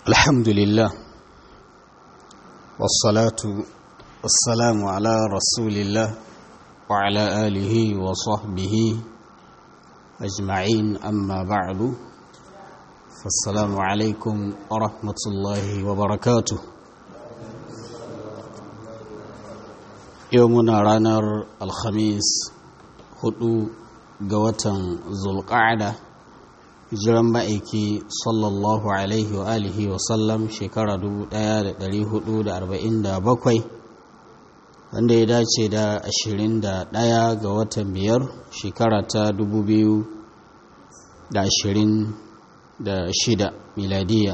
الحمد لله والصلاة والسلام على رسول الله وعلى آله وصحبه أجمعين أما بعد فالسلام عليكم ورحمة الله وبركاته يومنا رانر الخميس هدو قوة ذو القعده hijiran ma'aiki sallallahu alaihi wa alihi wa sallam shekara 1447 wanda ya dace da 21 ga watan biyar shekara ta 2026 miladiya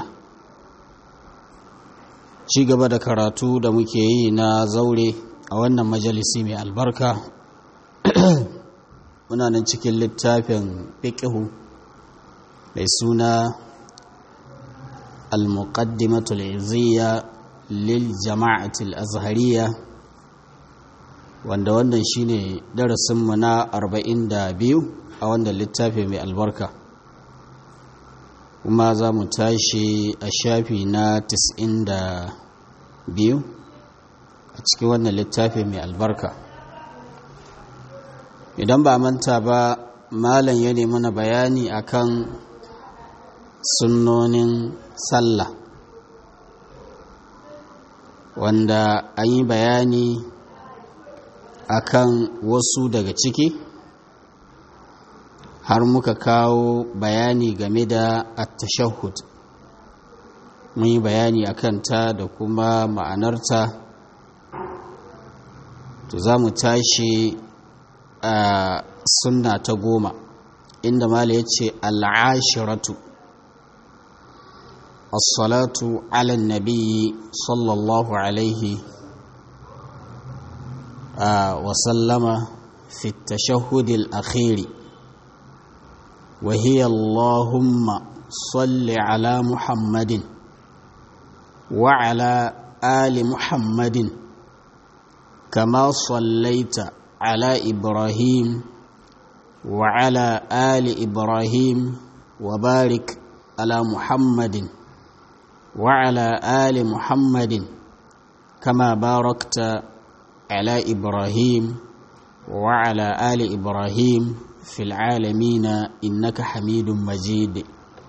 ci gaba da karatu da muke yi na zaure a wannan majalisi mai albarka muna nan cikin littafin fiƙihu mai suna al-muqaddimatul izziya lil jama'atul azhariya wanda wannan shine darasinmu na 42 a wannan littafi mai albarka kuma za mu tashi a shafi na 92 a cikin wannan littafi mai albarka idan ba manta ba malam ya nemi na bayani akan sunnonin sallah wanda an yi bayani akan wasu daga ciki har muka kawo bayani game da at-tashahhud mun yi bayani akan ta da kuma ma'anarta to za mu tashi a sunna ta goma inda mala ya ce al'ashiratu الصلاة على النبي صلى الله عليه وسلم في التشهد الأخير وهي اللهم صل على محمد وعلى آل محمد كما صليت على إبراهيم وعلى آل إبراهيم وبارك على محمد وعلى آل محمد كما باركت على إبراهيم وعلى آل إبراهيم في العالمين إنك حميد مجيد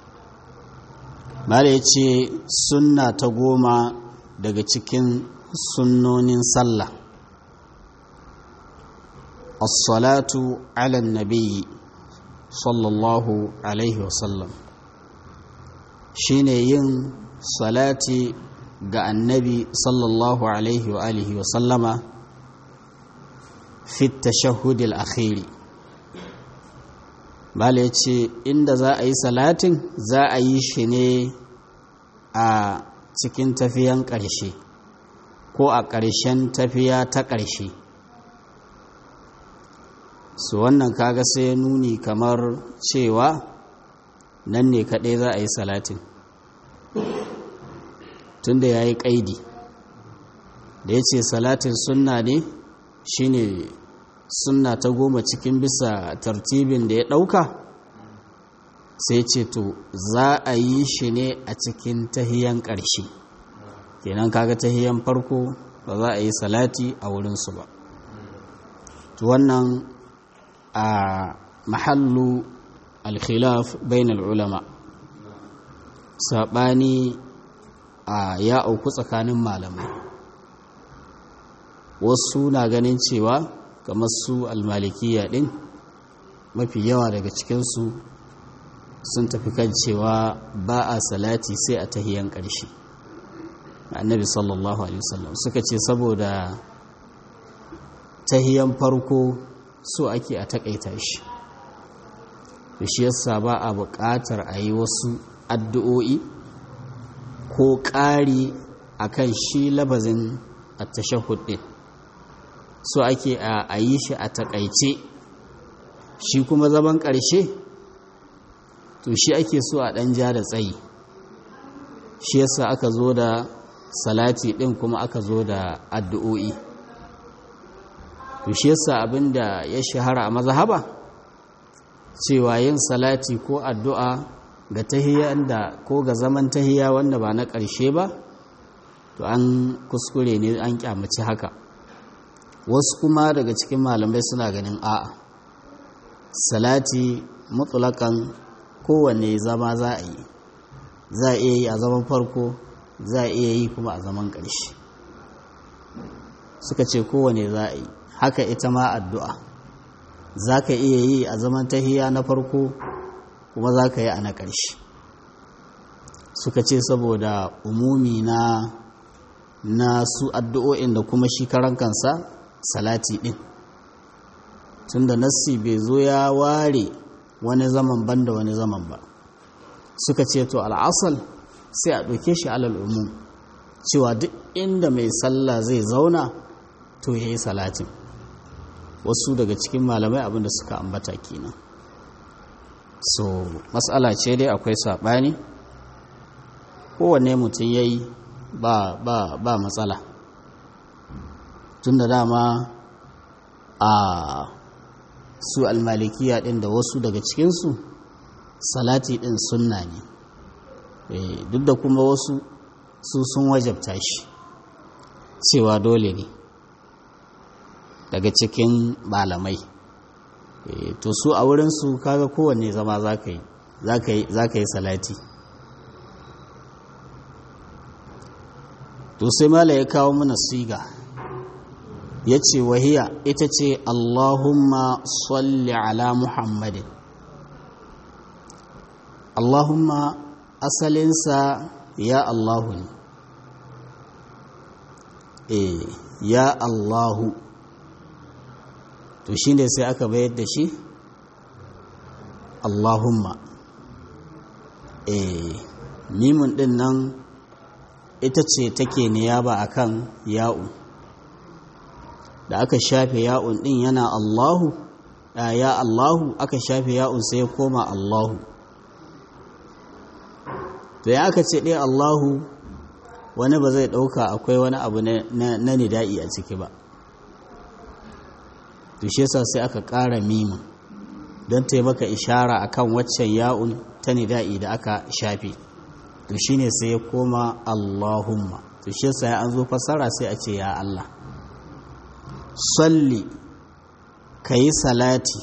ce sunna ta goma daga cikin sunnonin sallah as-salatu ala nabiyyi sallallahu alaihi wasallam shine yin salati ga annabi sallallahu alaihi wa alihi wa sallama fit tashahhud al-akhiri bala yace inda za a yi salatin za a yi shi ne a cikin tafiyan ƙarshe ko a ƙarshen tafiya ta ƙarshe su wannan kaga sai nuni kamar cewa nan ne kaɗai za a yi salatin tunda ya yi ƙaidi da ya ce salatin sunna ne shine sunna ta goma cikin bisa tartibin da ya ɗauka sai ce to za a yi shi ne a cikin tahiyan ƙarshe kenan kaga tahiyan farko ba za a yi salati a wurinsu ba to wannan a mahallu alkhilaf bain ulama saɓani a ya auku tsakanin malamai wasu na ganin cewa kamar su almalikiya din mafi yawa daga cikinsu sun tafi kan cewa ba a salati sai a tahiyan ƙarshe annabi sallallahu alaihi wasallam suka ce saboda tahiyan farko so ake a takaita shi shi yasa ba a buƙatar a yi wasu addu'o'i ko ƙari a kan shi labazin a tashahud ɗin so ake a yi shi a taƙaice shi kuma zaman ƙarshe to shi ake so a ɗan ja da tsayi shi yasa aka zo da salati ɗin kuma aka zo da addu'o'i to shi yasa abinda ya shahara a mazhaba cewa yin salati ko addu'a ga tahiya da ko ga zaman tahiya wanda ba na ƙarshe ba to an kuskure ne an kyamaci haka wasu kuma daga cikin malamai suna ganin a'a salati mutulakan kowanne zama za a yi za a iya yi a zaman farko za a iya yi kuma a zaman ƙarshe suka ce kowane za a yi haka ita ma addu'a za ka iya yi a zaman tahiya na farko kuma za ka yi a na ƙarshe suka ce saboda umumi na na su addu'o'in da kuma shi karan kansa salati ɗin tunda nassi bai zo ya ware wani zaman banda wani zaman ba suka ce to al'asal sai a ɗauke shi alal umum cewa duk inda mai sallah zai zauna to ya yi salatin wasu daga cikin malamai abinda suka ambata kenan so matsala ce dai akwai saɓani kowanne mutum ya yi ba, ba, ba matsala tun da dama a su almalikiya ɗin da wasu daga cikinsu salati ɗin sunna ne e, duk da kuma wasu su sun wajabta shi cewa dole ne daga cikin malamai e, to su a wurinsu kaga kowanne zama za ka yi za ka yi salati to sai mala ya kawo mana siga ya ce wahiya ita ce allahumma salli ala muhammadin allahumma asalinsa ya allahu ne e ya allahu to shi ne sai aka bayar da shi allahumma e mimun din nan ita ce take niyaba akan ya'u da aka shafe ya'un din yana Allahu ya Allahu aka shafe ya'un sai ya koma Allahu to ya aka ce dai Allahu wani ba zai dauka akwai wani abu na nida'i a ciki ba to shi yasa sai aka ƙara mimin don taimaka ishara akan waccan ya'un ta nida'i da aka shafe to shine sai ya koma Allahumma to shi yasa an zo fasara sai a ce ya Allah salli kayi salati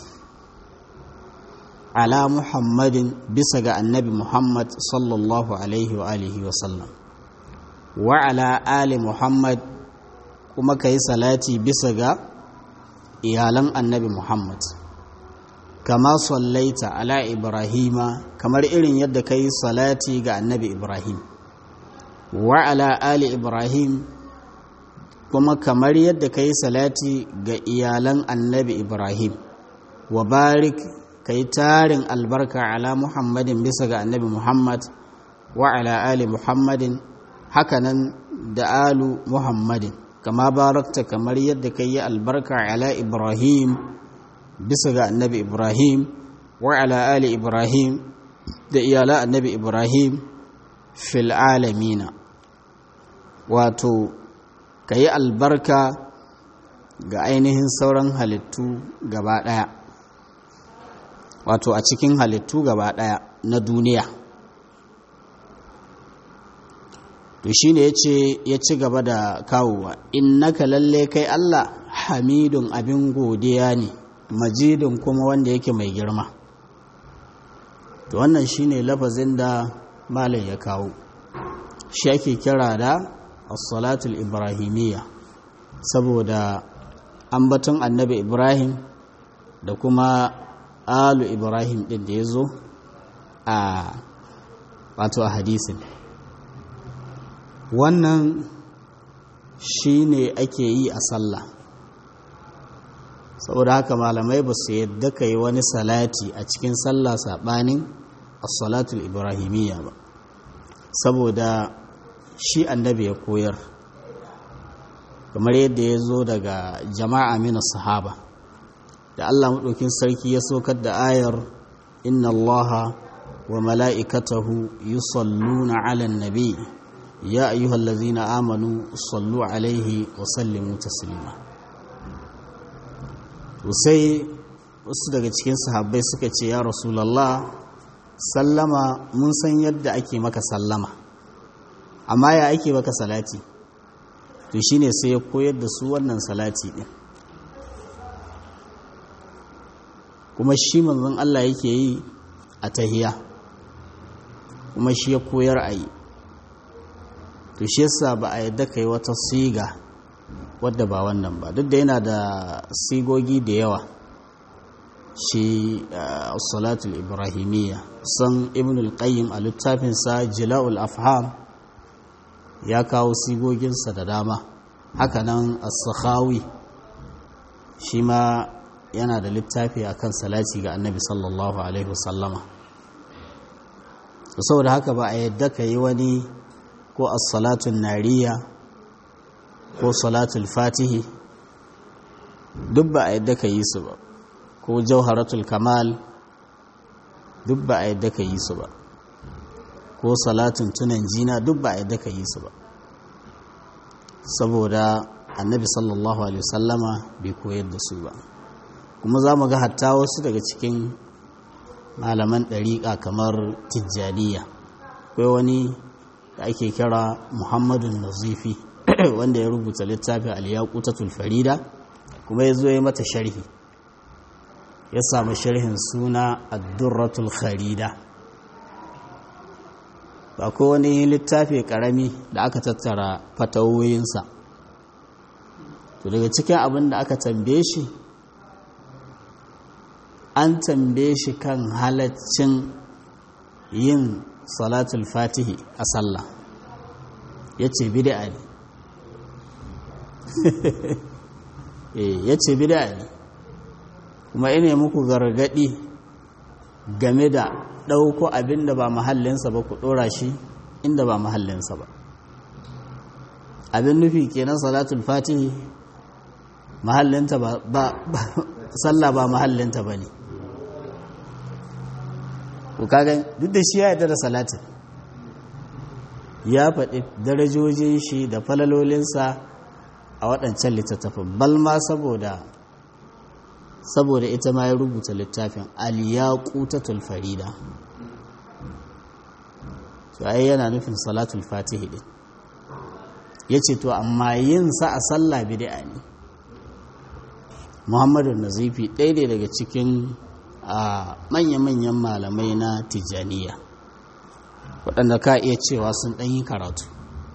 ala Muhammadin bisa ga annabi Muhammad sallallahu alaihi wa alihi wa sallam wa ala ali Muhammad kuma kayi salati bisa ga iyalan annabi Muhammad kama sallaita ala ibrahima kamar irin yadda ka yi salati ga annabi ibrahim wa ala ali ibrahim kuma kamar yadda ka yi salati ga iyalan annabi ibrahim wa barik ka yi tarin albarka ala muhammadin bisa ga annabi muhammad wa ala ali muhammadin hakanan da alu muhammadin kama barakta kamar yadda ka yi albarka ala ibrahim bisa ga annabi ibrahim wa ala ali ibrahim da iyala annabi ibrahim fil alamina wato ka yi albarka ga ainihin sauran halittu gaba ɗaya wato a cikin halittu gaba ɗaya na duniya to shi ne ya ci gaba da kawowa innaka lalle kai allah hamidun abin godiya ne majidin kuma wanda yake mai girma to wannan shine lafazin da malam ya kawo shi ake kira da as-salatul ibrahimiyya saboda ambaton annabi ibrahim da kuma alu ibrahim din da ya zo a wato a hadisin wannan shine ake yi a sallah saboda haka malamai ba su yadda ka yi wani salati a cikin sallah saɓanin as-salatul ibrahimiyya ba saboda shi annabi ya koyar kamar yadda ya zo daga jama'a mina sahaba da Allah maɗaukin sarki ya saukar da ayar inna allaha wa mala'ikatahu yusalluna ala nabi ya ayyuhallazina amanu sallu alaihi wa sallimu taslima to sai wasu daga cikin sahabbai suka ce ya rasulallah sallama mun san yadda ake maka sallama amma ya ake maka salati to shine sai ya koyar da su wannan salati din kuma shi manzon Allah yake yi a tahiya kuma shi ya koyar a yi to shi yasa ba a yadda kai wata siga wadda ba wannan ba duk da yana da sigogi da yawa shi salatul ibrahimiyya san ibn al-qayyim a littafinsa jila'ul afham ya kawo sigoginsa da dama hakanan as-sakhawi shi ma yana da littafi akan salati ga annabi sallallahu alaihi wasallama saboda haka ba a yadda ka yi wani ko as-salatun nariya ko salatul fatihi duk ba a yadda ka yi su ba ko jauharatul kamal duk ba a yadda ka yi su ba ko salatun tunan jina duk ba a yadda ka yi su ba saboda annabi sallallahu alaihi wasallama bai koyar da su ba kuma za mu ga hatta wasu daga cikin malaman ɗariƙa kamar tijjaniya akwai wani da ake kira muhammadun nazifi wanda ya rubuta littafin aliyakutatul farida kuma ya zo ya mata sharhi ya samu sharhin suna addurratul kharida ba ko wani littafi karami da aka tattara fatawoyinsa to daga cikin abin da aka tambaye shi an tambaye shi kan halaccin yin salatul fatihi a sallah ya ce bida ne ya ce bida ne kuma ina muku gargadi game da ɗauko abin da ba mahallinsa ba ku ɗora shi inda ba mahallinsa ba abin nufi kenan salatul fatihi mahallinta ba sallah ba mahallinta ba ne ku kagan duk da shi ya yarda da salatin ya faɗi darajojin shi da falalolinsa a waɗancan littattafin balma saboda saboda ita ma ya rubuta littafin aliyaqutatul farida to ai yana nufin salatul fatihi din yace to amma yin sa a sallah bid'a ne Muhammadu Nazifi ɗaya ne daga cikin manya-manyan malamai na Tijjaniya waɗanda ka iya cewa sun ɗan yi karatu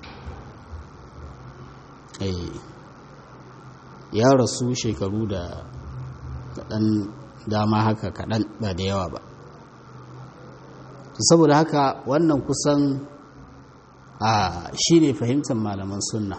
ya rasu shekaru da kaɗan dama haka kaɗan ba da yawa ba saboda haka wannan kusan a shi ne fahimtar malaman sunna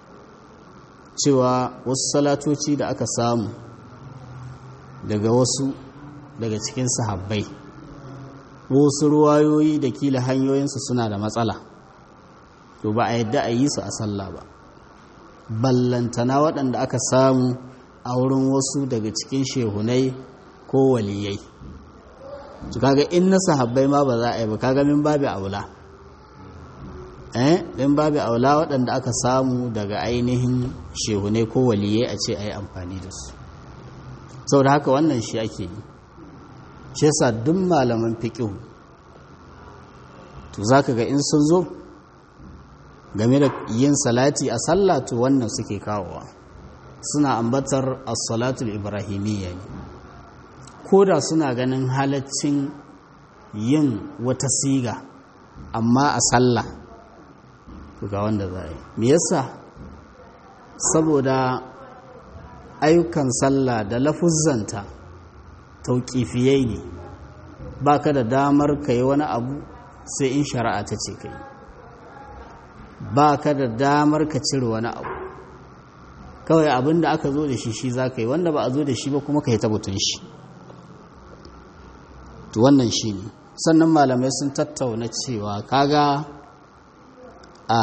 cewa wasu salatoci da aka samu daga wasu daga cikin sahabbai wasu ruwayoyi da kila hanyoyinsu suna da matsala to ba a yadda a yi su a sallah ba ballantana waɗanda aka samu a wurin wasu daga cikin shehunai ko waliyai to kaga in na sahabbai ma ba za a yi ba kaga min babu aula eh din babu aula waɗanda aka samu daga ainihin shehunai ko waliyai a ce a yi amfani da su saboda haka wannan shi ake yi shi yasa duk malaman fiqh to zaka ga in sun zo game da yin salati a sallah to wannan suke kawowa suna ambatar as-salatul ibrahimiyya ne ko da suna ganin halaccin yin wata siga amma a sallah to ga wanda za a yi me yasa saboda ayyukan sallah da lafuzzanta tauƙifiyai ne ba ka da damar ka yi wani abu sai in shari'a ta ce ka yi ba ka da damar ka cire wani abu kawai abin da aka zo da shi shi za ka yi wanda ba a zo da shi ba kuma ka yi tabbatun shi to wannan shi ne sannan malamai sun tattauna cewa kaga a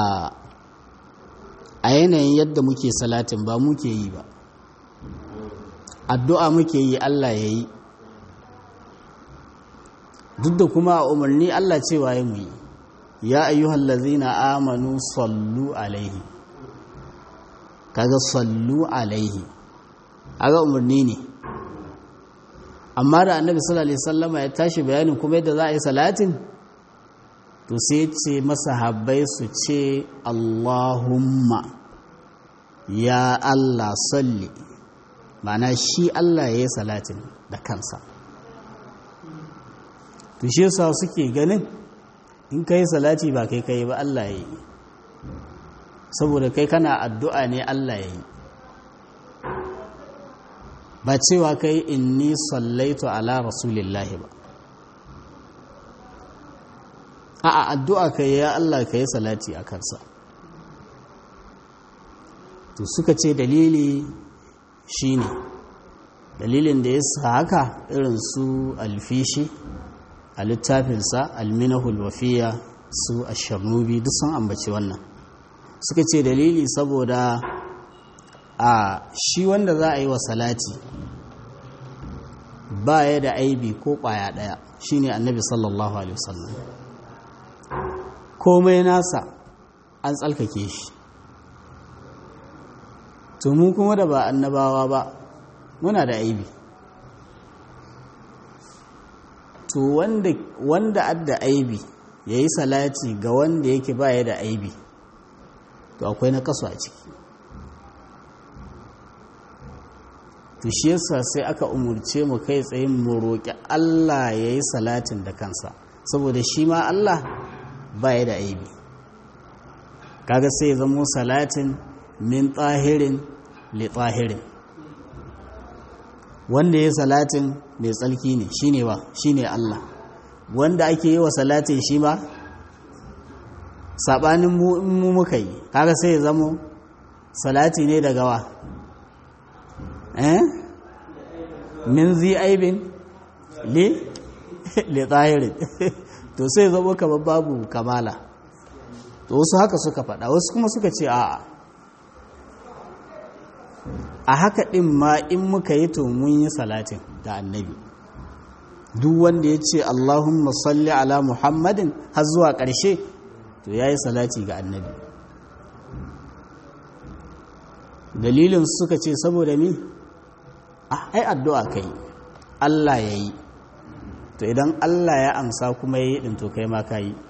a yanayin yadda muke salatin ba muke yi ba addu'a muke yi Allah ya yi duk da kuma a umarni Allah cewa ya mu yi ya ayyuhal lazina amanu sallu alaihi kaga sallu alaihi aga umarni ne amma da annabi sallallahu alaihi wasallama ya tashi bayanin kuma yadda za a yi salatin to sai ce masa habbai su ce Allahumma ya Allah salli ma'ana shi Allah ya yi salatin da kansa to shi yasa suke ganin in kai salati ba kai kai ba Allah ya yi saboda kai kana addu'a ne Allah ya yi ba cewa kai inni sallaitu ala rasulillahi ba a addu'a kai ya Allah ka yi salati a kansa to suka ce dalili shine dalilin da ya sa haka irin su alfishi a littafinsa alminahul wafiya su asharnubi duk sun ambaci wannan suka ce dalili saboda a shi wanda za a yi wa salati ba ya da aibi ko ƙwaya ɗaya shine annabi sallallahu alaihi wasallam komai nasa an tsalkake shi to mu kuma da ba annabawa ba muna da aibi to wanda wanda adda aibi yayi salati ga wanda yake baya da aibi to akwai na kaso a ciki to shi yasa sai aka umurce mu kai tsayin mu roƙi Allah yayi salatin da kansa saboda shi ma Allah baya da aibi kaga sai ya zamo salatin min tsahirin li tsahirin wanda ya salatin mai tsalki ne shine ba shine Allah wanda ake yi wa salatin shi ba sabanin mu in mu muka yi kaga sai ya zamo salati ne daga wa eh min zi aibin li li tsahirin to sai ya zamo kamar babu kamala to wasu haka suka faɗa wasu kuma suka ce a'a a haka ɗin ma in muka yi to mun yi salatin da annabi duk wanda ya ce allahumma salli ala muhammadin har zuwa ƙarshe to ya yi salati ga annabi dalilin suka ce saboda mi ai addu'a kai allah ya yi to idan allah ya amsa kuma ya yi ɗin to kai ma ka yi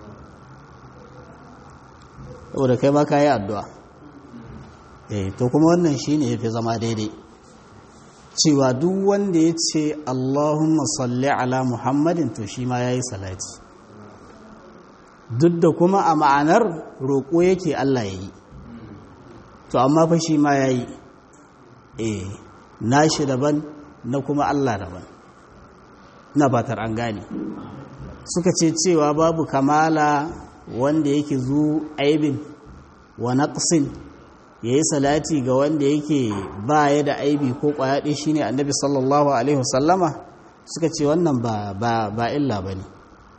saboda kai ma ka yi addu'a eh to kuma wannan shine yafi zama daidai cewa duk wanda ya ce Allahumma salli ala Muhammadin to shi ma yayi salati duk da kuma a ma'anar roƙo yake Allah yayi to amma fa shi ma yayi eh nashi daban na kuma Allah daban na batar an gane suka ce cewa babu kamala wanda yake zu aibin wa naqsin ya yi salati ga wanda yake ba ya da aibi ko kwayaɗe shi ne annabi sallallahu alaihi wasallama suka ce wannan ba illa ba ne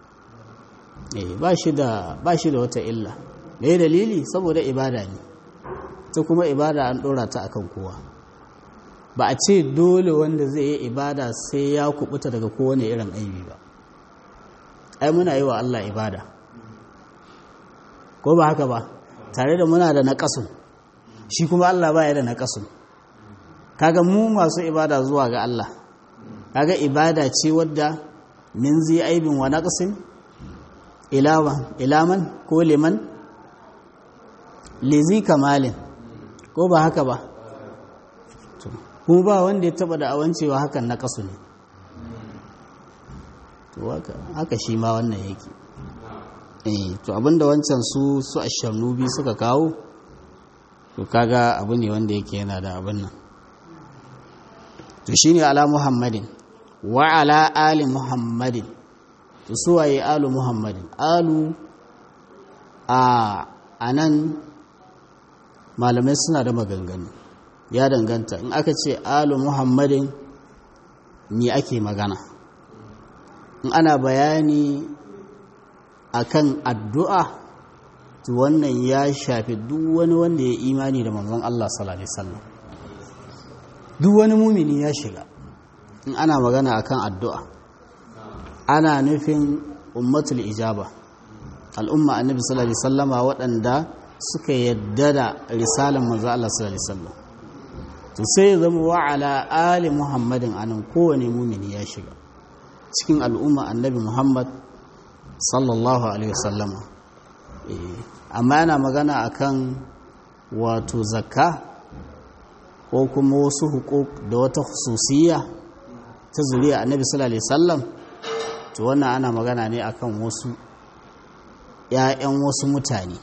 ba shi da wata illa da ya dalili saboda ibada ne ta kuma ibada an ɗora ta akan kowa ba a ce dole wanda zai yi ibada sai ya kubuta daga kowane irin aibi ba ai muna yi wa Allah ibada ko ba haka ba tare da muna da naƙasun shi kuma Allah ba ya da naƙasun kaga mu masu ibada zuwa ga Allah kaga ibada ce wadda min zai aibin wa naqsin ilawa ilaman ko liman lizi kamalin ko ba haka ba kuma ba wanda ya taba da awancewa hakan na kasu ne to haka shi ma wannan yake eh to abinda wancan su su asharnubi suka kawo to kaga abu ne wanda yake yana da abin nan to shine ala muhammadin wa ala ali muhammadin to suwaye alu muhammadin alu a anan malamai suna da maganganu ya danganta in aka ce alu muhammadin me ake magana in ana bayani akan addu'a to wannan ya shafi duk wani wanda ya imani da manzon Allah sallallahu alaihi wasallam duk wani mumini ya shiga in ana magana akan addu'a ana nufin ummatul ijaba al'umma annabi sallallahu alaihi wasallama waɗanda suka yadda da risalan manzon Allah sallallahu alaihi wasallam to sai ya zama wa ala ali muhammadin anan kowane mumini ya shiga cikin al'umma annabi muhammad sallallahu alaihi wasallama amma yana magana akan wato zakka ko kuma wasu hukuk da wata hususiyya ta zuriya annabi sallallahu alaihi wasallam to wannan ana magana ne akan wasu ‘ya'yan wasu mutane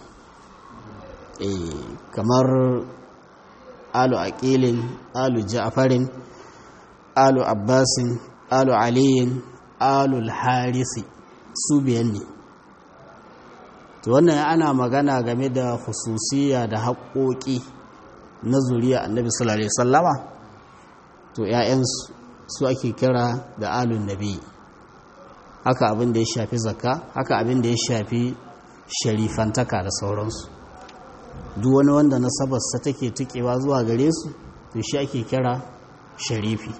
kamar alu aqilin alu ja'farin alu abbasin alu aliyin alu harisi su biyan ne to wannan ana magana game da hususiya da haƙoƙi na zuriya annabi sallallahu alaihi wasallama to ‘ya'yan su ake kira da alun nabi haka abin da ya shafi zakka haka abin da ya shafi sharifantaka da sauransu duk wani wanda nasabarsa take tukewa zuwa gare su to shi ake kira sharifi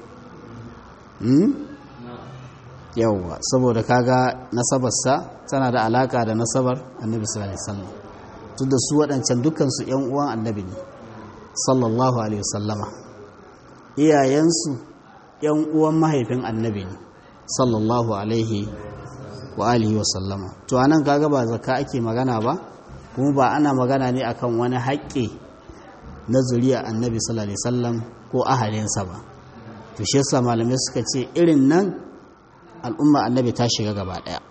yawwa saboda kaga nasabarsa tana da alaka da nasabar annabi sallallahu alaihi wasallam duk da su waɗancan dukkansu ƴan uwan annabi ne sallallahu alaihi wasallama iyayensu ƴan uwan mahaifin annabi ne sallallahu alaihi wa alihi wasallama to anan kaga ba zakka ake magana ba kuma ba ana magana ne akan wani haƙƙi na zuriya annabi sallallahu alaihi wasallam ko ahalinsa ba to shi yasa malamai suka ce irin nan al'umma annabi ta shiga gaba ɗaya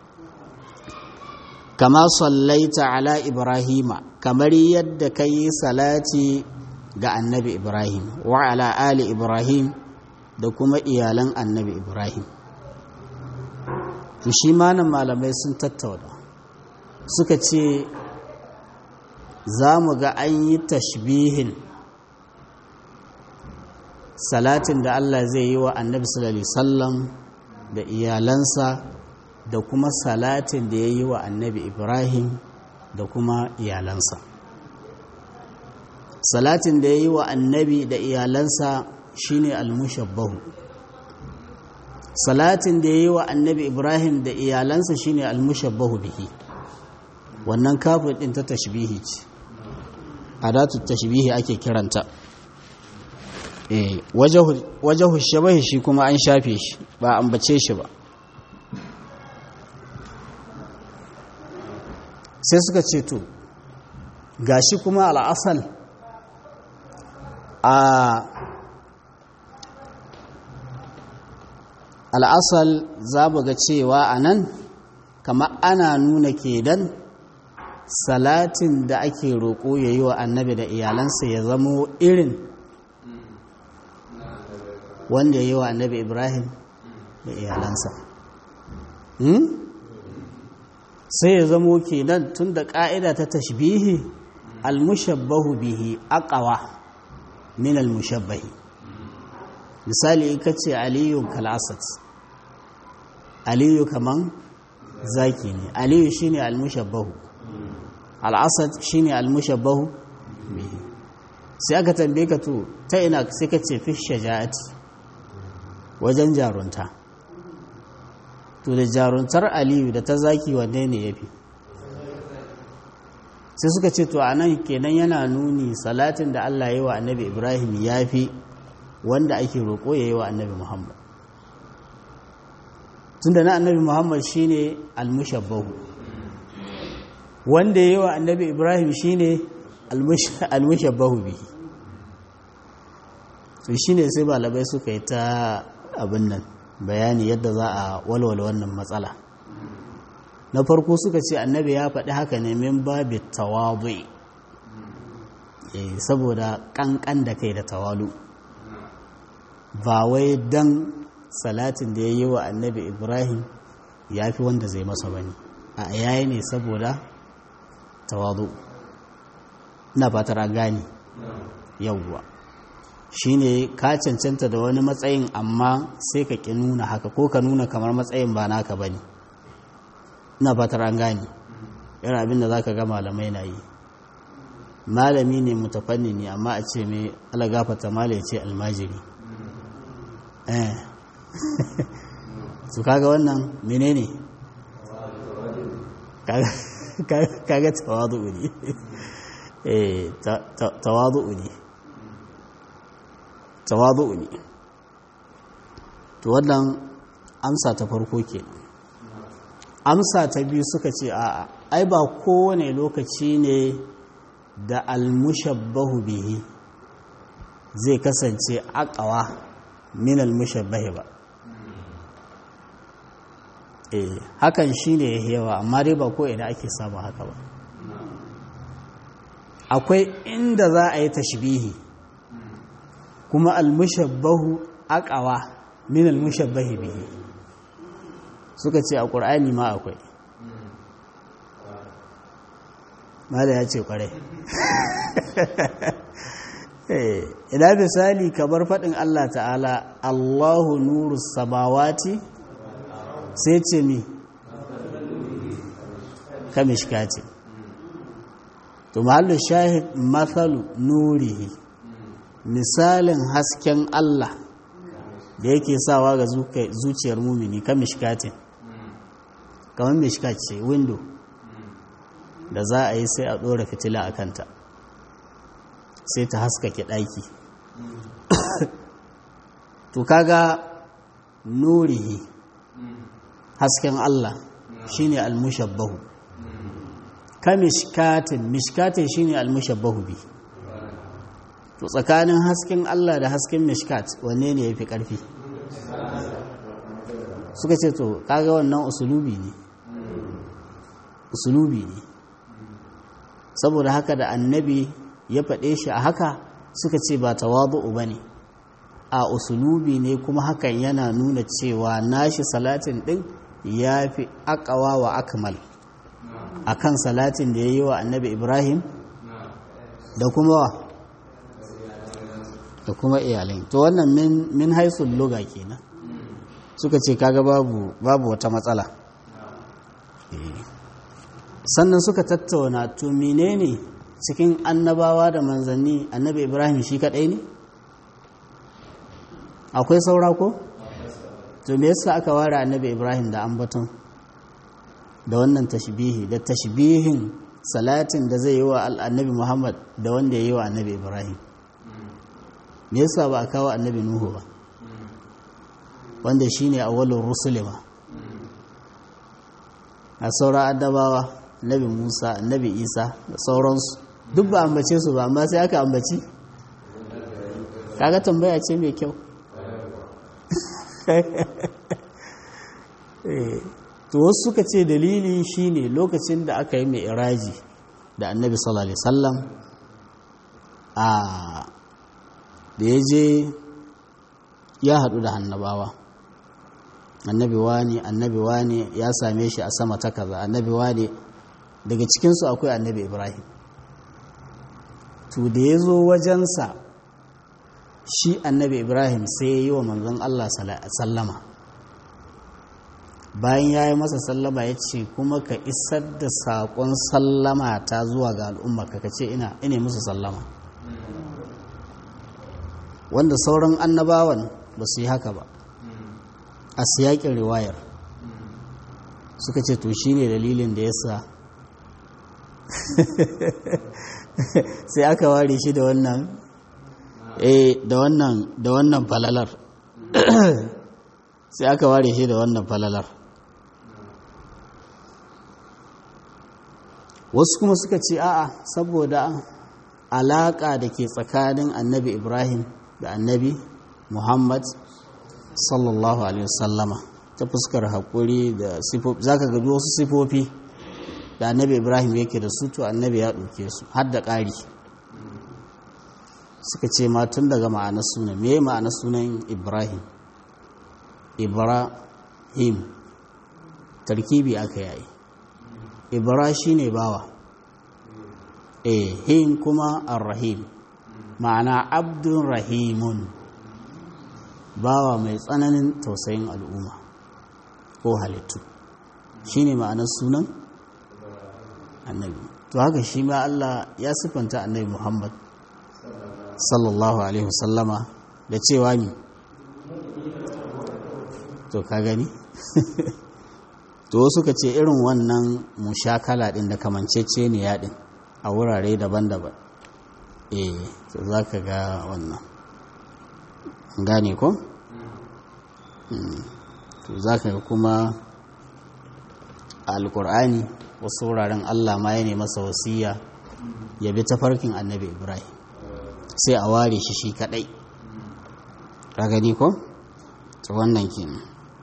kama sallaita ala ibrahima kamar yadda ka yi salati ga annabi ibrahim wa ala ali ibrahim da kuma iyalan annabi ibrahim to shi manan malamai sun tattauna suka ce za mu ga an yi tashbihin salatin da Allah zai yi wa annabi sallallahu alaihi wasallam da iyalansa da kuma salatin da ya yi wa annabi ibrahim da kuma iyalansa salatin da ya yi wa annabi da iyalansa shine almushabbahu salatin da ya yi wa annabi ibrahim da iyalansa shine almushabbahu bihi wannan kafin din ta tashbihi ce adatu tashbihi ake kiranta eh wajahu shabahi shi kuma an shafe shi ba ambace shi ba sai suka ce to gashi kuma al'asal a al'asal za mu ga cewa a nan kama ana nuna kedan salatin da ake roƙo ya yi wa annabi da iyalansa ya zamo irin wanda ya yi wa annabi ibrahim da iyalansa sai ya zamo kenan tun da ƙa'ida ta tashbihi almushabbahu bihi aqawa min almushabbahi misali ka ce aliyu kalasat aliyu kaman zaki ne aliyu shine almushabbahu al'asad shine almushabbahu bihi sai aka tambaye ka to ta ina sai ka ce fi shaja'ati wajen jarunta to da jaruntar aliyu da ta zaki wanne ne ya fi sai suka ce to a nan kenan yana nuni salatin da allah yi wa annabi ibrahim ya fi wanda ake roƙo ya yi wa annabi muhammad tun da na annabi muhammad shine almushabbahu wanda ya yi wa annabi ibrahim shine almushabbahu bihi to shine sai balabai suka yi ta abin nan bayani yadda za a walwala wannan matsala na farko suka ce annabi ya faɗi haka ne min babi tawabu saboda ƙanƙan da kai da tawalu ba wai dan salatin da ya yi wa annabi ibrahim ya fi wanda zai masa bane a yayi ne saboda tawazu ina fatar an gane yawwa shine ka cancanta da wani matsayin amma sai ka ƙi nuna haka ko ka nuna kamar matsayin ba naka ba ne ina fatar an gane yana abin da za ka ga malamai na yi malami ne mutafanni ne amma a ce mai alagafata mala ya ce almajiri eh su kaga wannan menene kaga tawadu'u ne eh tawadu'u ne tawadu'u ne to wannan amsa ta farko kenan amsa ta biyu suka ce a'a ai ba kowane lokaci ne da almushabbahu bihi zai kasance akawa min almushabbahi ba eh hakan shine yawa amma dai ba ko ina ake samu haka ba akwai inda za a yi tashbihi kuma almushabbahu akawa min almushabbahi bihi suka ce a ƙur'ani ma akwai mala ya ce ƙwarai ina misali kamar faɗin Allah ta'ala Allahu nuru samawati sai ce mi kamishkati to mahallu shahid mathalu nurihi misalin hasken Allah da yake sawa ga zuciyar mumini kamishkatin kamar mishkat ce window da za a yi sai a ɗora fitila a kanta sai ta haskake ɗaki to kaga nurihi hasken Allah shine almushabbahu ka mishkatin mishkatin shine almushabbahu bi to tsakanin hasken Allah da hasken mishkat wanne ne yafi ƙarfi suka ce to kaga wannan usulubi ne usulubi ne saboda haka da annabi ya faɗe shi a haka suka ce ba tawadu'u bane a usulubi ne kuma hakan yana nuna cewa nashi salatin ɗin ya fi akawa wa akmal a kan salatin da ya yi wa annabi ibrahim da kuma da kuma iyalai to wannan min haisun loga kenan suka ce kaga babu babu wata matsala sannan suka tattauna to menene cikin annabawa da manzanni annabi ibrahim shi kadai ne akwai saura ko to me yasa aka ware annabi ibrahim da ambaton da wannan tashbihi da tashbihin salatin da zai yi wa annabi muhammad da wanda ya yi wa annabi ibrahim me yasa ba a kawo annabi nuhu ba wanda shine awwalur rusulima a sauran addabawa annabi musa annabi isa da sauransu duk ba ambace su ba amma sai aka ambaci kaga tambaya ce mai kyau to wasu suka ce dalili shine lokacin da aka yi mai iraji da annabi sallallahu alaihi wasallam a da ya je ya haɗu da hannabawa annabi wani annabi wani ya same shi a sama ta kaza annabi wani daga cikinsu akwai annabi ibrahim to da ya zo wajensa shi annabi ibrahim sai ya yi wa manzon allah sallama bayan ya yi masa sallama ya ce kuma ka isar da saƙon sallama ta zuwa ga al'umma ka ce ina ina musu sallama wanda sauran annabawan ba su yi haka ba a siyakin riwayar suka ce to shine dalilin da ya sa sai aka ware shi da wannan eh da wannan da wannan falalar sai aka ware shi da wannan falalar wasu kuma suka ce a'a saboda alaƙa da ke tsakanin annabi ibrahim da annabi muhammad sallallahu alaihi wasallama ta fuskar haƙuri da sifofi za ka gaji wasu sifofi da annabi ibrahim yake da su to annabi ya ɗauke su har da ƙari suka ce ma tun daga ma'anar sunan me ma'anar sunan ibrahim ibrahim tarkibi aka yayi ibra shi ne bawa eh him kuma arrahim ma'ana abdun rahimun bawa mai tsananin tausayin al'umma ko halittu shi ne ma'anar sunan annabi to haka shi ma Allah ya siffanta annabi Muhammad sallallahu alaihi wasallama da cewa mi to ka gani to suka ce irin wannan mushakala din da kamancece ne yaɗin a wurare daban-daban eh to za ka ga wannan gane ko? to za ka kuma a alkur'ani wasu wuraren allah ma ya masa wasiya ya bi tafarkin annabi ibrahim sai a ware shi shi kadai ka gani ko? ta wannan kenan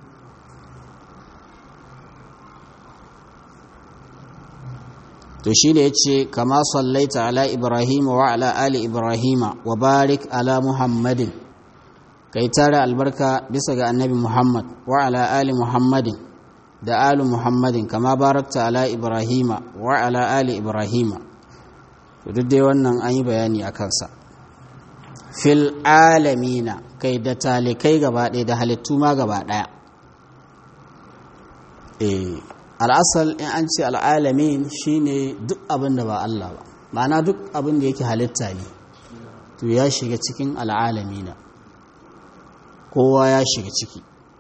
to shi da ya ce kama sallaita ala ibrahim wa ala ali ibrahim wa barik ala muhammadin kai tara albarka bisa ga annabi muhammad wa ala ali muhammadin da ali muhammadin kama barakta ala ibrahim wa ala ali ibrahim to duk dai wannan an yi bayani a kansa fil alamina kai da talikai gaba ɗaya da halittu ma gaba ɗaya eh al'asal in an ce al'alamin shine duk abin da ba Allah ba ma'ana duk abin da yake halitta ne to ya shiga cikin al'alamina kowa ya shiga ciki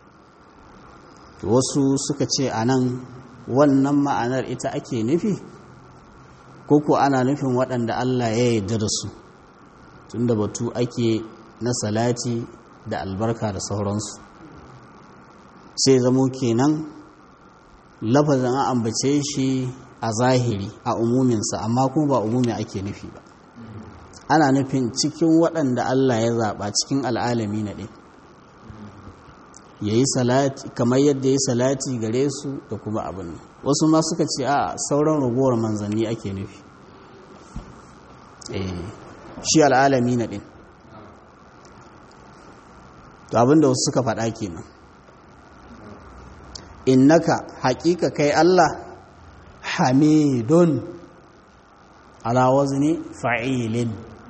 wasu suka ce a nan wannan ma'anar ita ake nufi ko ana nufin waɗanda Allah ya yarda da su tunda batu ake na salati da albarka da sauransu sai zamo kenan lafazin an ambace shi a zahiri a umuminsa amma kuma ba umumi ake nufi ba ana nufin cikin waɗanda Allah ya zaɓa cikin al'alami na ɗin ya yi salati kamar yadda ya salati gare su da kuma abin wasu ma suka ce a sauran ragowar manzanni ake nufi shi al'alami na ɗin to abinda wasu suka faɗa kenan innaka haƙiƙa kai Allah hamidun ala wazni fa'ilin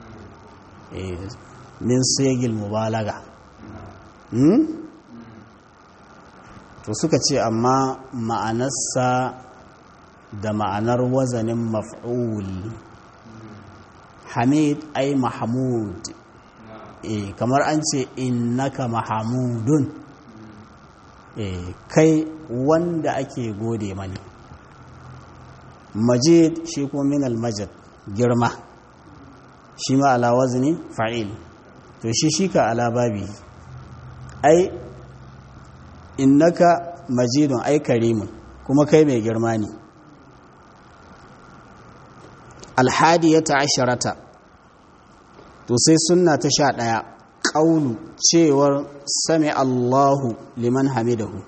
min sigil mubalaga to suka ce amma ma'anarsa da ma'anar wazanin maf'ul hamid ai mahmud kamar an ce innaka mahamudun kai wanda ake gode mani majid shi kuma min almajid girma shi ma ala wazni fa'il to shi shi ka ala babi ai innaka majidun ai karimun kuma kai mai girma ne alhadiyata asharata to sai sunna ta sha ɗaya ƙaunu cewar sami Allahu liman hamidahu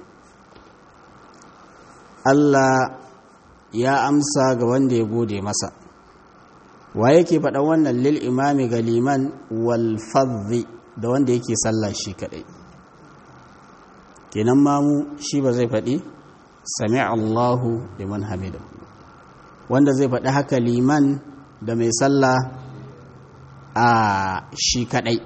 Allah ya amsa ga wanda ya gode masa wa yake faɗa wannan lil imami ga liman wal fadhi da wanda yake sallah shi kaɗai kenan mamu shi ba zai faɗi sami Allahu liman hamidahu wanda zai faɗi haka liman da mai sallah a shi kaɗai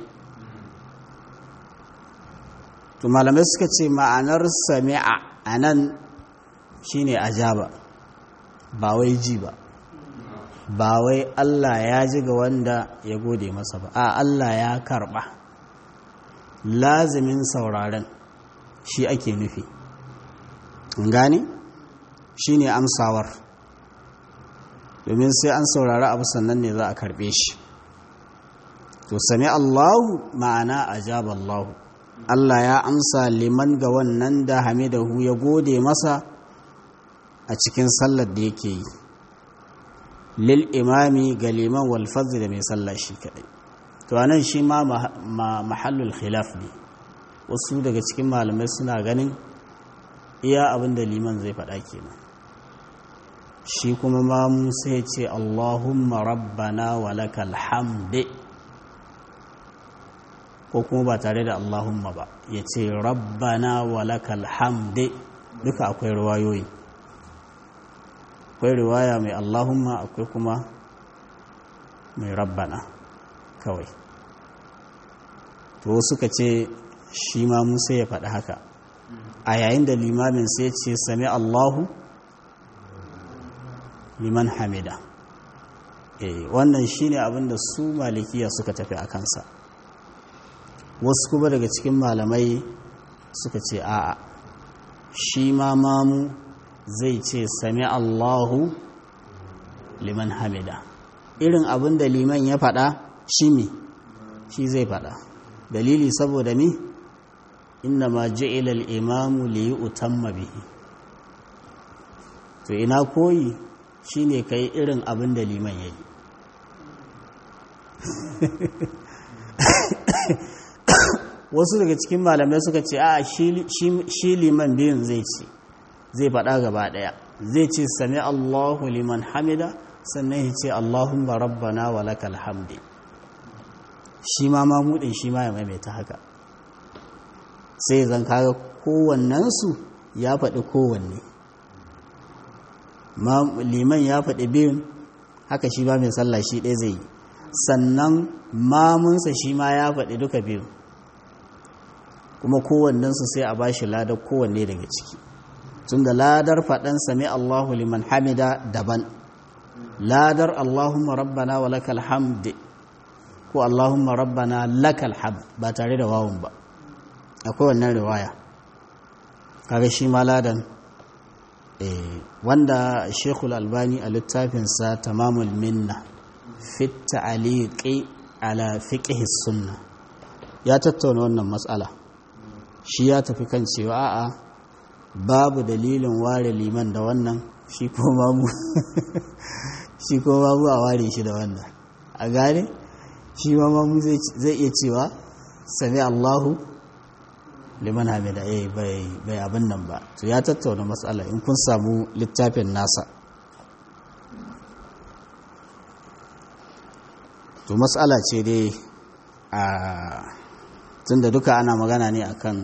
to malamai suka ce ma'anar sami'a a nan shi ne ajaba ba wai ji ba ba wai Allah ya ji ga wanda ya gode masa ba a Allah ya karɓa lazimin sauraren shi ake nufi gane shi ne amsawar domin sai an saurari abu sannan ne za a karɓe shi to sami Allahu ma'ana ajaba Allahu Allah ya amsa liman ga wannan da hamidahu ya gode masa a cikin sallar da yake yi lil imami ga liman wal da mai sallah shi kadai to anan shi ma mahallul khilaf ne wasu daga cikin malamai suna ganin iya abin da liman zai faɗa kenan shi kuma ma sai ce Allahumma rabbana walakal hamdi ko kuma ba tare da Allahumma ba ya ce rabbana walakal hamdi duka akwai riwayoyi akwai riwaya mai Allahumma akwai kuma mai rabbana kawai to suka ce shi ma musa ya faɗi haka a yayin da limamin sai ce sami Allahu liman hamida eh wannan shine abinda su malikiya suka tafi a kansa wasu kuma daga cikin malamai suka ce a'a shi ma mamu zai ce sami Allahu liman hamida irin abin da liman ya faɗa shi ne shi zai faɗa dalili saboda mi inna ma ji'ila al-imamu li yutamma bihi to ina koyi shine kai irin abin da liman yayi wasu daga cikin malamai suka ce a shi liman biyun zai ce zai faɗa gaba ɗaya zai ce sami allahu liman hamida sannan ya ce allahumma rabbana wa lakal hamdi shi ma mamudin shi ma ya maimaita haka sai zan kaga kowannensu ya faɗi kowanne liman ya faɗi biyun haka shi ba mai sallah shi ɗaya zai yi sannan mamunsa shi ma ya faɗi duka biyun kuma kowannensu sai a bashi ladar kowanne daga ciki tun da ladar faɗan sami Allahu liman hamida daban ladar Allahumma rabbana wa lakal hamd ko Allahumma rabbana lakal hamd ba tare da wawun ba akwai wannan riwaya kaga shi ma ladan wanda Sheikhul Albani a littafinsa Tamamul Minna fi ta'liqi ala fiqh sunna ya tattauna wannan matsala shi ya tafi kan cewa a'a babu dalilin ware liman da wannan shi ko mamu shi ko mamu a ware shi da wannan a gane shi ma mamu zai iya cewa sami Allahu liman hamida eh bai bai abin nan ba to ya tattauna matsala in kun samu littafin nasa to matsala ce dai a tunda duka ana magana ne akan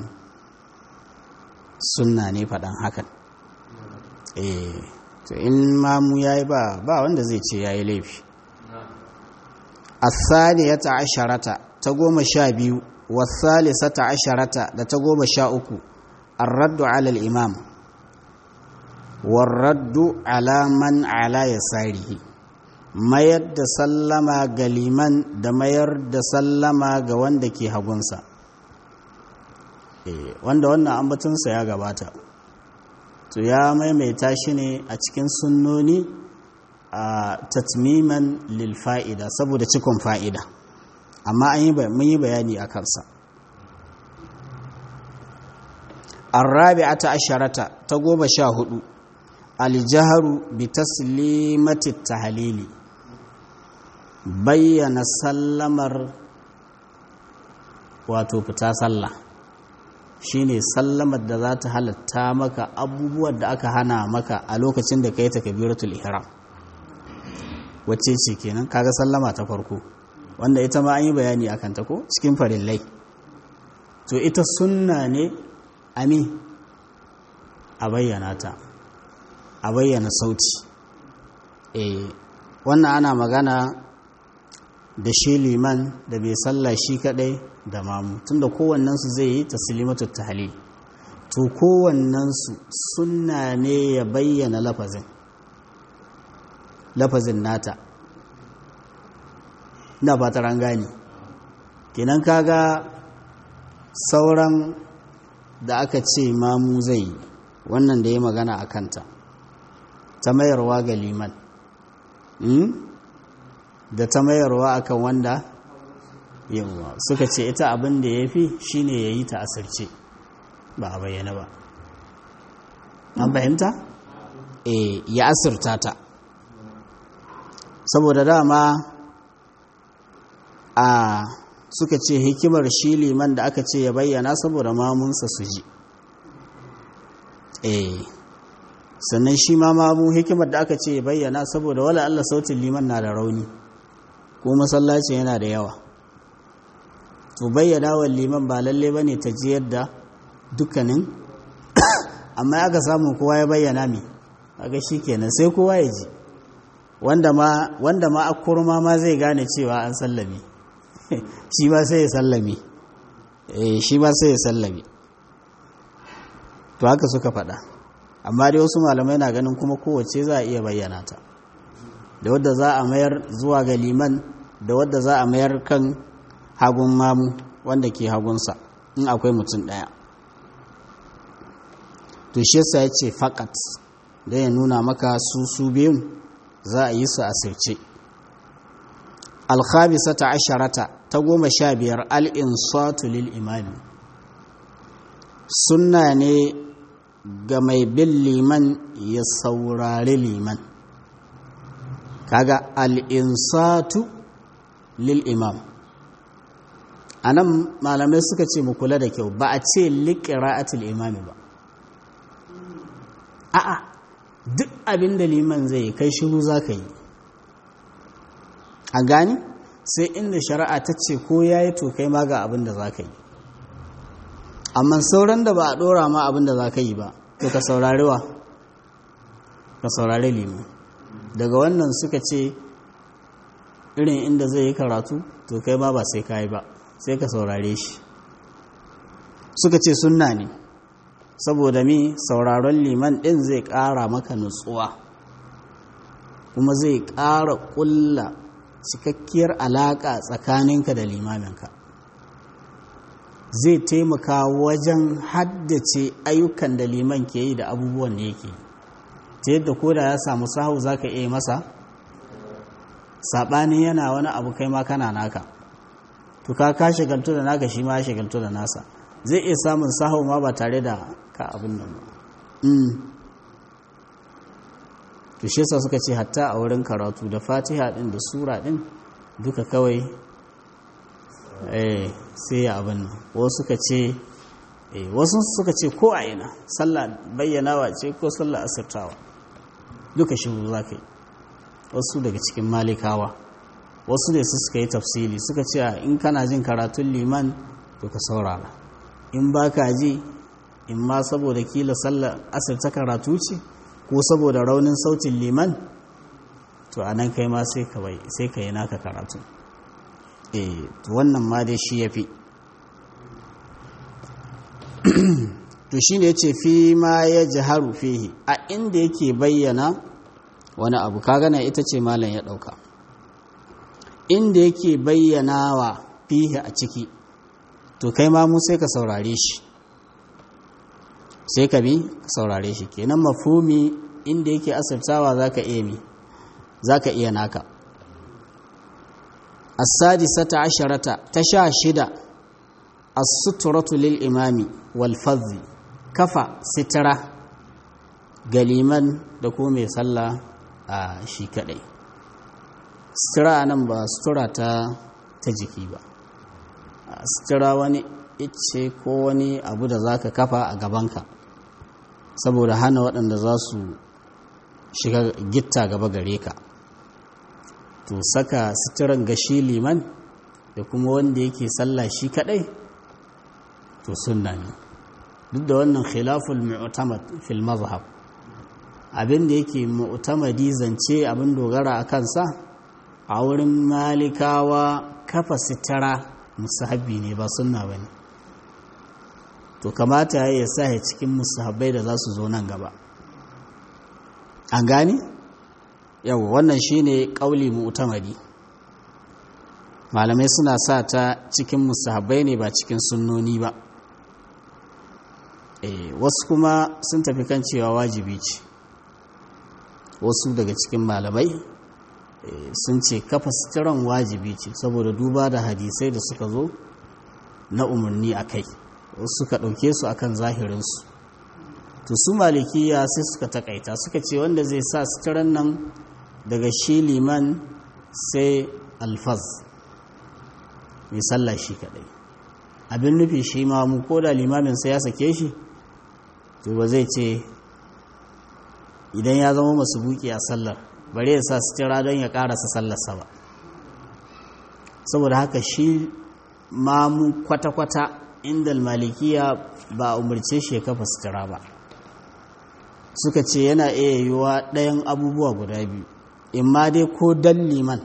sunna ne faɗan hakan eh to in mamu yayi ba ba wanda zai ce yayi laifi as-saniyata asharata ta goma sha biyu was-salisata asharata da ta goma sha uku ar-raddu ala al-imam war-raddu ala man ala yasarihi mayar da sallama ga liman da mayar da sallama ga wanda ke hagunsa wanda wannan ambatunsa ya gabata to ya maimaita shi ne a cikin sunnoni a tatmiman lil fa'ida saboda cikon fa'ida amma mun yi bayani a kansa arrabi'ata asharata ta goma sha hudu aljaharu bi taslimati tahlili bayyana sallamar wato fita sallah shine sallamar da za ta halatta maka abubuwan da aka hana maka a lokacin da ka yi takabiratul ihram wacce ce kenan kaga sallama ta farko wanda ita ma an yi bayani akan ta ko cikin farillai to ita sunna ne ami a bayyana ta a bayyana sauti eh wannan ana magana da shi liman da bai sallah shi kadai da mamu tunda kowannensu zai yi taslimatu tahlil to kowannensu sunna ne ya bayyana lafazin lafazin nata ina fatar an gane kenan kaga sauran da aka ce mamu zai yi wannan da ya magana a kanta ta mayarwa ga liman da ta mayarwa akan wanda yawa suka ce ita abin da ya fi shi ne ya yi ta asirce ba a bayyana ba an fahimta? e ya asirta ta saboda dama a suka ce hikimar shi liman da aka ce ya bayyana saboda mamunsa su ji e sannan shi ma mamu hikimar da aka ce ya bayyana saboda wala Allah sautin liman na da rauni ko masallaci yana da yawa to bayyana wa liman ba lalle bane ta ji yadda dukkanin amma aka samu kowa ya bayyana mi kaga shikenan sai kowa ya ji wanda ma wanda ma akurma ma zai gane cewa an sallame shi ba sai ya sallame eh shi ba sai ya sallame to haka suka faɗa amma dai wasu malamai na ganin kuma kowace za a iya bayyana ta da wadda za a mayar zuwa ga liman da wadda za a mayar kan hagun mamu wanda ke hagunsa in akwai mutum ɗaya to shi yasa ya ce fakat don ya nuna maka su su biyun za a yi su a sirce alkhabisata asharata ta goma sha biyar al'insatu lil imami sunna ne ga mai bin liman ya saurari liman kaga al'insatu lil imam a nan malamai suka ce mu kula da kyau ba a ce liƙira'atul imami ba a'a duk abin da liman zai kai shiru za ka yi a gani sai inda shari'a ta ce ko ya yi to kai ma ga abin da za ka yi amma sauran da ba a ɗora ma abin da za ka yi ba to ka saurari wa ka saurari liman daga wannan suka ce irin inda zai yi karatu to kai ma ba sai ka yi ba sai ka saurare shi suka ce sunna ne saboda mi sauraron liman ɗin zai ƙara maka nutsuwa kuma zai ƙara ƙulla cikakkiyar alaƙa tsakaninka da limaminka zai taimaka wajen haddace ayyukan da liman ke yi da abubuwan da yake ta yadda ko da ya samu sahu za ka iya masa saɓanin yana wani abu kai ma kana naka to ka ka shagaltu da naka shi ma ya shagaltu da nasa zai iya samun sahu ma ba tare da ka abin nan ba to shi yasa suka ce hatta a wurin karatu da fatiha din da sura din duka kawai eh sai ya abin nan wasu suka ce eh wasu suka ce ko a ina sallah bayyanawa ce ko sallah asirtawa duka shi za ka yi wasu daga cikin malikawa wasu ne su suka yi tafsili suka ce in kana jin karatun liman to ka saurara in ba ka ji in ma saboda kila sallar asirta karatu ce ko saboda raunin sautin liman to a nan kai ma sai ka yi naka karatu eh wannan ma dai shi ya fi to shi ne ce fi ma ya jiharu fihi a inda yake bayyana wani abu ka gana ita ce malam ya ɗauka inda yake bayyana wa fihi a ciki to kai ma mu sai ka saurare shi sai ka bi ka saurare shi kenan mafumi inda yake asirtawa zaka iya mi zaka iya naka as-sadisata asharata ta sha shida as-sutratu lil imami wal fadhi kafa sitara galiman da ko mai sallah a shi kadai sutura nan ba sutura ta ta jiki ba sutura wani ice ko wani abu da zaka kafa a gabanka saboda hana waɗanda za su shiga gitta gaba gare ka to saka suturan gashi liman da kuma wanda yake sallah shi kadai to sunna ne duk da wannan khilaful mu'tamad fil mazhab abin da yake mu'tamadi zance abin dogara a kansa a wurin malikawa kafa sitara musahabi ne ba sunna bane to kamata ya sa ya cikin musahabai da za su zo nan gaba an gane yau wannan shine kauli mu'tamadi malamai suna sa ta cikin musahabai ne ba cikin sunnoni ba e, wasu kuma sun tafi kan cewa wajibi ce wasu daga cikin malamai e, sun ce kafa sitiran wajibi ce saboda duba da hadisai da suka zo na umarni a kai wasu suka ɗauke su akan zahirinsu to su malikiya sai suka takaita suka ce wanda zai sa sitiran nan daga shi liman sai alfaz mai sallah shi kadai abin nufi shi ma mu ko da limamin sai ya sake shi to ba zai ce idan ya zama masu buki a sallar bare ya sa sitira don ya karasa sallarsa ba saboda haka shi ma mu kwata-kwata inda malikiya ba umarce shi ya kafa sitira ba suka ce yana iya yiwuwa ɗayan abubuwa guda biyu in ma dai ko dan liman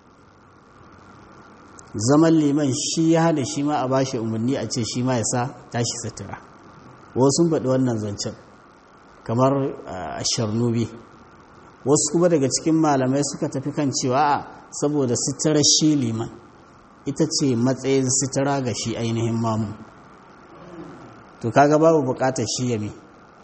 zaman liman shi ya hada shi ma a bashi umarni a ce shi ma ya sa tashi sutura wasu faɗi wannan zancen kamar a sharnubi wasu kuma daga cikin malamai suka tafi kan cewa a saboda sutura shi liman ita ce matsayin sutura ga shi ainihin mamu to kaga babu bukatar shi yami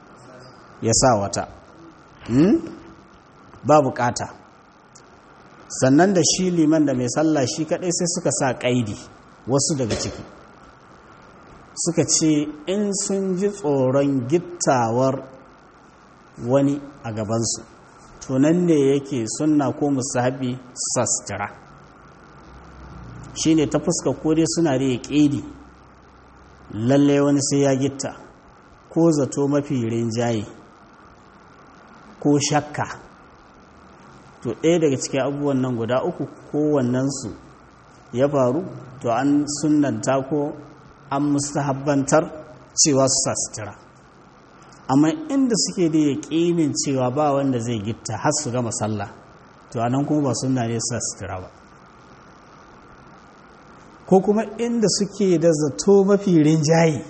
ya sa wata ba bukata sannan da shi liman da mai sallah shi kaɗai sai suka sa ƙaidi wasu daga ciki suka ce in sun ji tsoron gittawar wani a gabansu tunan ne yake sunna ko musahabi sastira shi ne ta fuska dai suna da ƙidi lalle wani sai ya gitta ko zato mafi rinjaye ko shakka to ɗaya daga cikin abubuwan nan guda uku kowannensu ya faru to an sunanta ko an mustahabbantar cewa su sa sutura amma inda suke da yaƙinin cewa ba wanda zai gitta har su gama sallah to a nan kuma ba sunna ne su sa sutura ba ko kuma inda suke da zato mafi rinjaye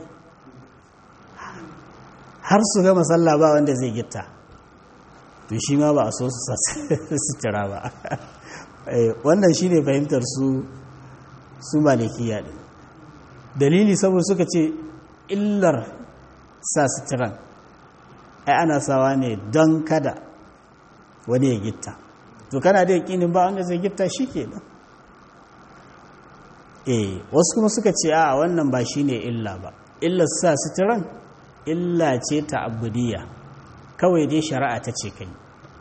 har su gama sallah ba wanda zai gitta to shi ma ba a so su sutura ba wannan shi ne fahimtar su su malikiya ɗin dalili saboda suka ce illar sa suturan ai ana sawa ne don kada wani ya gitta to kana da yakinin ba wanda zai gitta shi ke nan eh wasu kuma suka ce a wannan ba shi ne illa ba illar sa suturan illa ce ta abudiyya kawai dai shari'a ta ce kai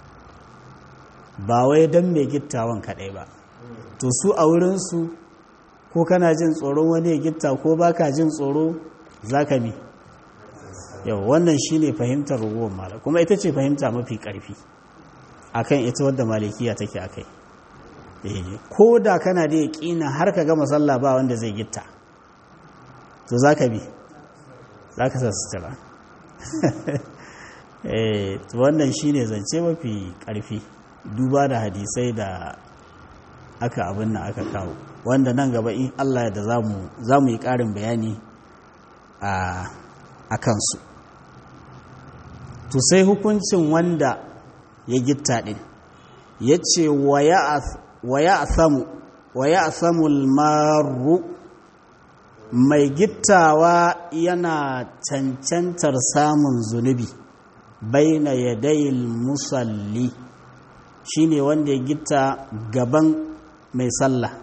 ba wai don mai gittawan kaɗai ba to su a wurinsu ko kana jin tsoron wani ya gitta ko baka jin tsoro za ka mi yau wannan shi ne fahimtar ruwan mala kuma ita ce fahimta mafi ƙarfi akan ita wadda malikiya take a kai ko da kana da yaƙina har ka gama sallah ba wanda zai gitta to za ka bi za ka sa sutura wannan shi ne zance mafi ƙarfi duba da hadisai da aka abin nan aka kawo wanda nan gaba in Allah da za mu yi ƙarin bayani a kansu to sai hukuncin wanda ya gitta ɗin ya ce wa ya asamu maru mai gittawa yana cancantar samun zunubi baina yadayil musalli shine wanda ya gitta gaban mai sallah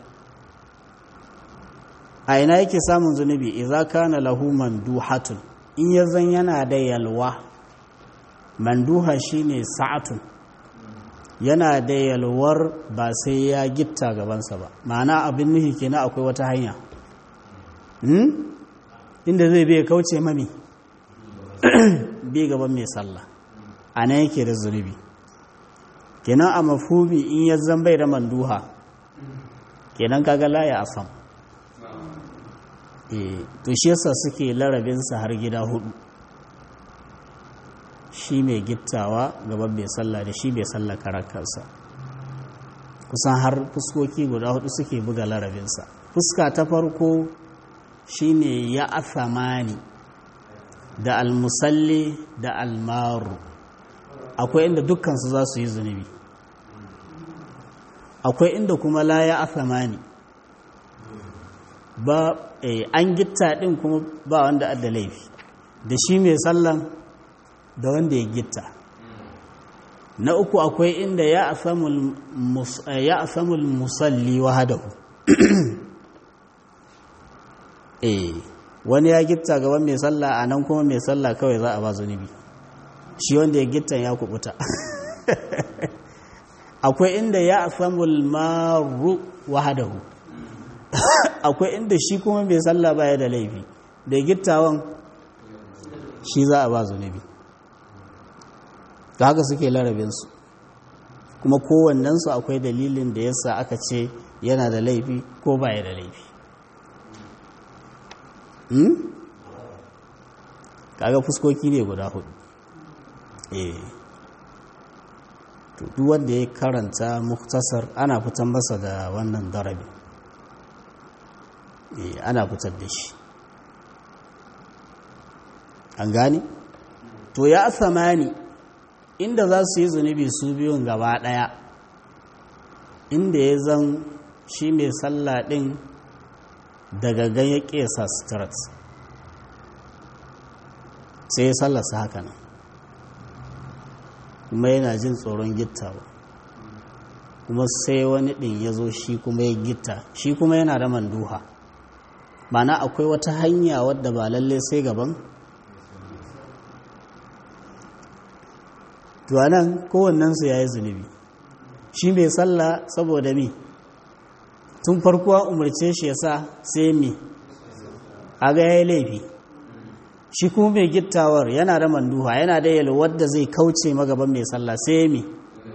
a ina yake samun zunubi idza kana lahu manduhatun in yazan yana da yalwa manduha shine sa'atun yana da yalwar ba sai ya gitta gabansa ba ma'ana abin nuhi kenan akwai wata hanya inda zai bai kauce mami bi gaban mai sallah a nan yake da zunubi kenan a mafumi in ya bai da manduha kenan kaga laya a sam to shi yasa suke larabinsa har gida hudu shi mai gittawa gaban mai sallah da shi mai sallah karakarsa kusan har fuskoki guda hudu suke buga larabinsa fuska ta farko shine ya athamani da almusalli da almaru akwai inda dukkansu za su yi zunubi akwai inda kuma la ya athamani ba an gitta din kuma ba wanda adda laifi da shi mai sallan da wanda ya gitta na uku akwai inda ya asamul musalli wahadahu eh wani ya gitta gaban mai sallah a nan kuma mai sallah kawai za a ba zunubi shi wanda ya gitta ya kubuta akwai inda ya asamul maru wahadahu akwai inda shi kuma mai sallah baya da laifi da gittawan shi za a ba zunubi da haka suke larabinsu kuma kowannensu akwai dalilin da yasa aka ce yana da laifi ko baya da laifi kaga fuskoki ne guda hudu eh to duk wanda ya karanta muktasar ana fitar masa da wannan darabi eh ana fitar da shi an gane to ya samani inda za su yi zunubi su biyun gaba ɗaya inda ya zan shi mai sallah ɗin daga ganye ƙesa strat sai ya sallasa haka nan kuma yana jin tsoron gittawa kuma sai wani ɗin ya zo shi kuma ya gitta shi kuma yana da manduha mana akwai wata hanya wadda ba lalle sai gaban tuwanan kowannensu ya yi zunubi shi mai sallah saboda mi tun farko umarce shi ya sa sai mi a ga ya yi laifi shi kuma mai gittawar yana da manduha yana da yalo wadda zai kauce magaban mai sallah sai mi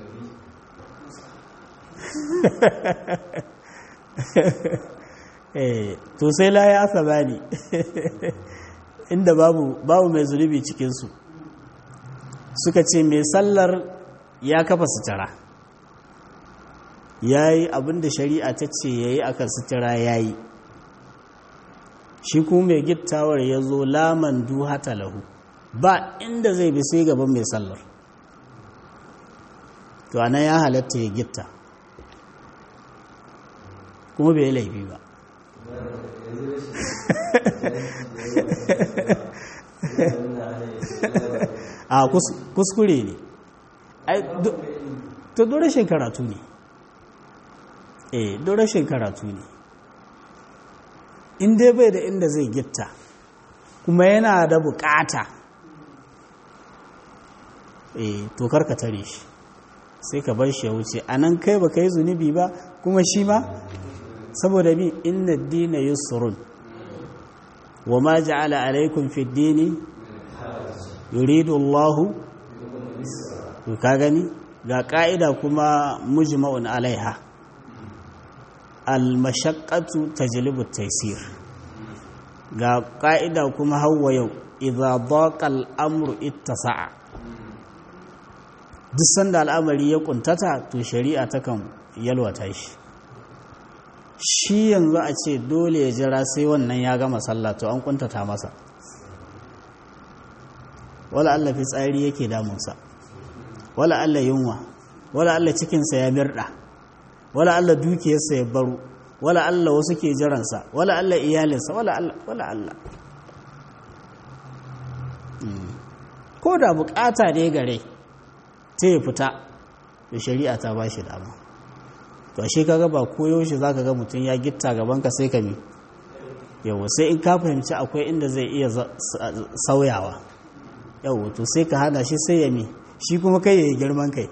to sai la ya asaba ne inda babu babu mai zunubi cikinsu suka ce mai sallar ya kafa sutura ya yi abinda shari'a ta ce ya yi akan sutura ya yi shi kuma mai gittawar ya zo laman duhata lahu ba inda zai bi sai gaban mai sallar to ana ya halatta ya gitta kuma bai laifi ba a kuskure ne to don rashin karatu ne eh don rashin karatu ne in dai bai da inda zai gitta kuma yana da bukata eh to karka tare shi sai ka bar shi ya wuce a nan kai ba ka yi zunubi ba kuma shi ma saboda bi inna dina yusrun wa ma ja'ala alaikum fi dini yuridu Allah to ka gani ga ka'ida kuma mujma'un alaiha al mashaqqatu tajlibu at-taysir ga ka'ida kuma hawa yau idza daqa al-amru ittasa'a duk sanda al'amari ya kuntata to shari'a takan yalwata shi shi yanzu a ce dole ya jira sai wannan ya gama sallah to an kuntata masa wala Allah fitsari yake damunsa wala Allah yunwa wala Allah cikinsa ya mirda wala Allah dukiyarsa ya baro wala Allah wasu ke jiransa wala Allah iyalinsa wala Allah wala Allah ko da bukata ne gare ta ya fita da shari'a ta ba shi dama to ashe kaga ba koyaushe zaka ga mutum ya gitta gaban ka sai ka mi yawa sai in ka fahimci akwai inda zai iya sauyawa yawa to sai ka hana shi sai ya mi shi kuma kai ya yi girman kai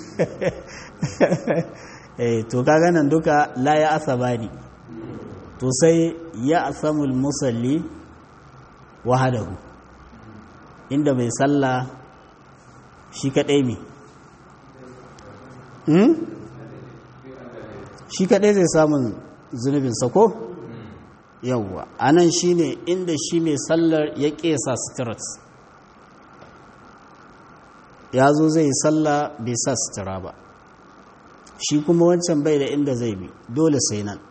eh to kaga nan duka la ya asabani to sai ya asamul musalli wahadahu inda mai sallah shi kadai mi shi kaɗai zai samun zunubin sako yauwa a nan shi ne inda shi mai sallar ya ƙesa sitirat ya zo zai yi sallah bai sa sitira ba shi kuma wancan bai da inda zai bi dole sai nan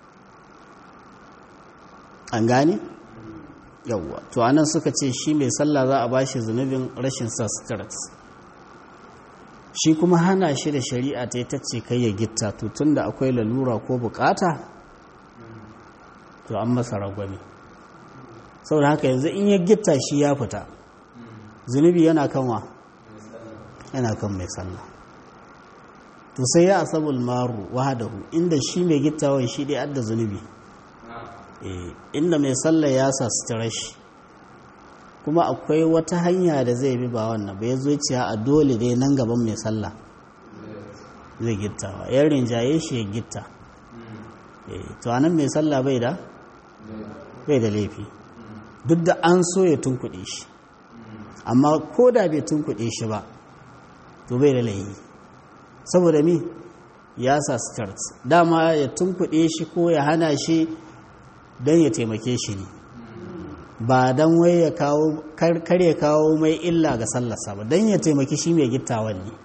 an gane yauwa to anan suka ce shi mai sallah za a ba shi zunubin rashin sa sitirat shi kuma hana shi da shari'a ta ta ce kai ya gitta to tun da akwai lalura ko bukata to an masa ragwami saboda haka yanzu in ya gitta shi ya fita zunubi yana kanwa yana kan mai sallah to sai ya asabul maru wahadahu inda shi mai gittawan shi dai adda zunubi inda mai sallah ya sa sutura shi kuma akwai wata hanya da zai bi ba wannan bai zo ciya a dole dai nan gaban mai sallah zai gittawa yan rinjaye shi ya gitta to anan mai sallah bai da bai da laifi duk da an so ya tunkuɗe shi amma ko da bai tunkuɗe shi ba to bai da laifi saboda mi ya sa skirt dama ya tunkuɗe shi ko ya hana shi don ya taimake shi ne ba don wai ya kawo kar ya kawo mai illa ga sallarsa ba don ya taimaki shi mai gittawan ne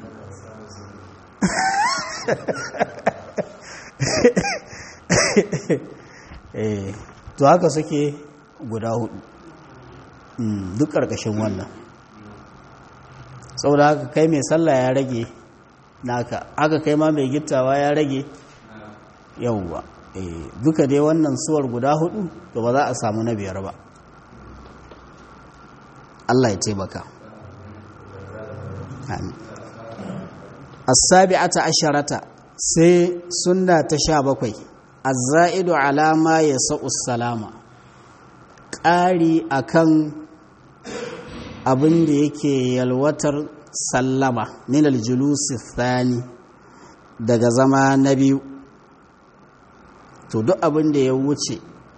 to haka suke guda hudu duk ƙarƙashin wannan saboda haka kai mai sallah ya rage naka haka kai ma mai gittawa ya rage yauwa duka dai wannan suwar guda hudu to ba za a samu na biyar ba Allah ya taimaka as-sabi'ata asharata sai sunna ta sha bakwai az-za'idu ala ma yasa'u salama ƙari akan abin da yake yalwatar sallama min aljulusi thani daga zama na biyu to duk abin da ya wuce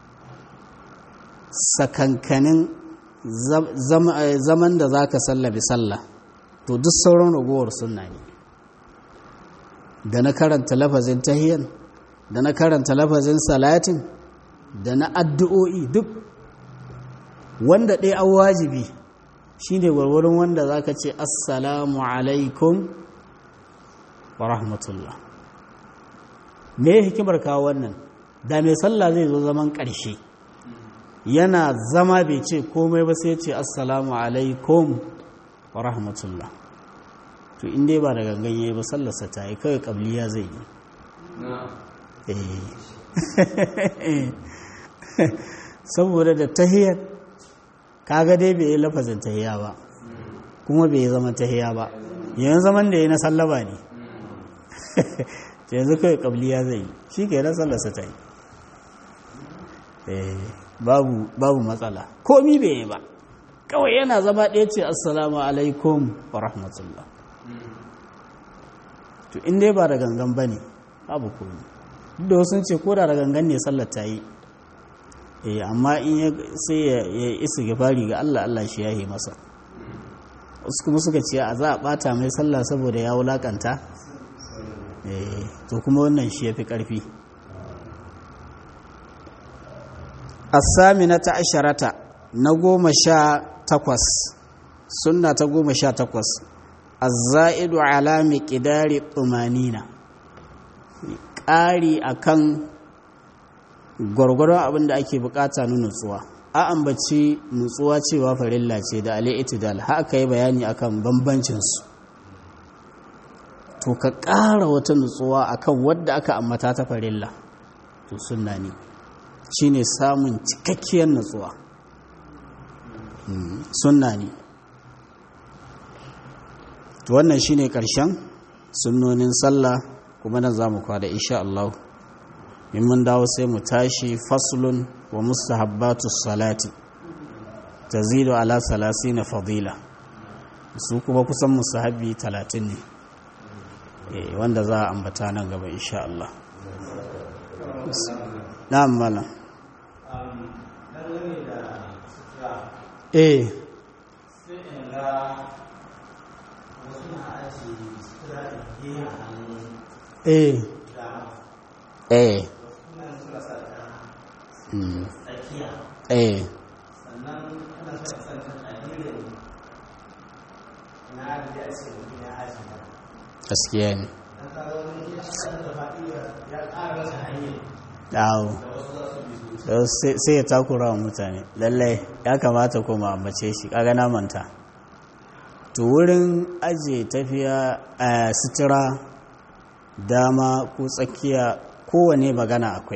sakankanin zaman da za ka sallabi sallah to duk sauran ragowar sunna ne da na karanta lafazin tahiyan da na karanta lafazin salatin da na addu'o'i duk wanda ɗaya an wajibi shi ne warwarin wanda za ka ce assalamu alaikum wa rahmatullah me hikimar kawo wannan da mai sallah zai zo zaman ƙarshe yana zama bai ce komai ba sai ce assalamu alaikum wa rahmatullah to inda ba da gangan yayi ba sallarsa ta yi kawai ƙabliya zai yi saboda da tahiyar kaga dai bai yi lafazin tahiya ba kuma bai zama tahiya ba yayin zaman da ya na sallaba ne yanzu kawai kabliya zai yi shi ke nan sallarsa ta yi babu matsala komi bai yi ba kawai yana zama ɗaya ce assalamu alaikum wa rahmatullah to in dai ba da gangan ba ne babu komi duk da wasu ce ko da da gangan ne sallar ta yi eh amma in sai ya isa gifari ga Allah Allah shi yahi masa wasu kuma suka ce a za a bata mai sallah saboda ya wulakanta eh to kuma wannan shi yafi karfi as-saminata asharata na goma sha takwas sunna ta goma sha takwas az-za'idu ala miqdari tumanina ƙari akan gwargwaron abin da ake bukata na nutsuwa a ambaci nutsuwa cewa farilla ce da al'itidal haka yi bayani akan bambancinsu to ka ƙara wata nutsuwa akan wadda aka ambata ta farilla to sunna ne shine samun cikakkiyar nutsuwa sunna ne to wannan shine ƙarshen sunnonin sallah kuma nan za mu kwada insha Allah in mun dawo sai mu tashi faslun wa mustahabbatu salati tazidu ala na fadila su kuma kusan mustahabbi talatin ne wanda za a ambata nan gaba insha Allah na'am malam eh eh eh eh gaskiya ne dawo sai ya takura wa mutane lallai ya kamata kuma ambace shi kaga na manta to wurin ajiye tafiya a sutura dama ko tsakiya kowane magana akwai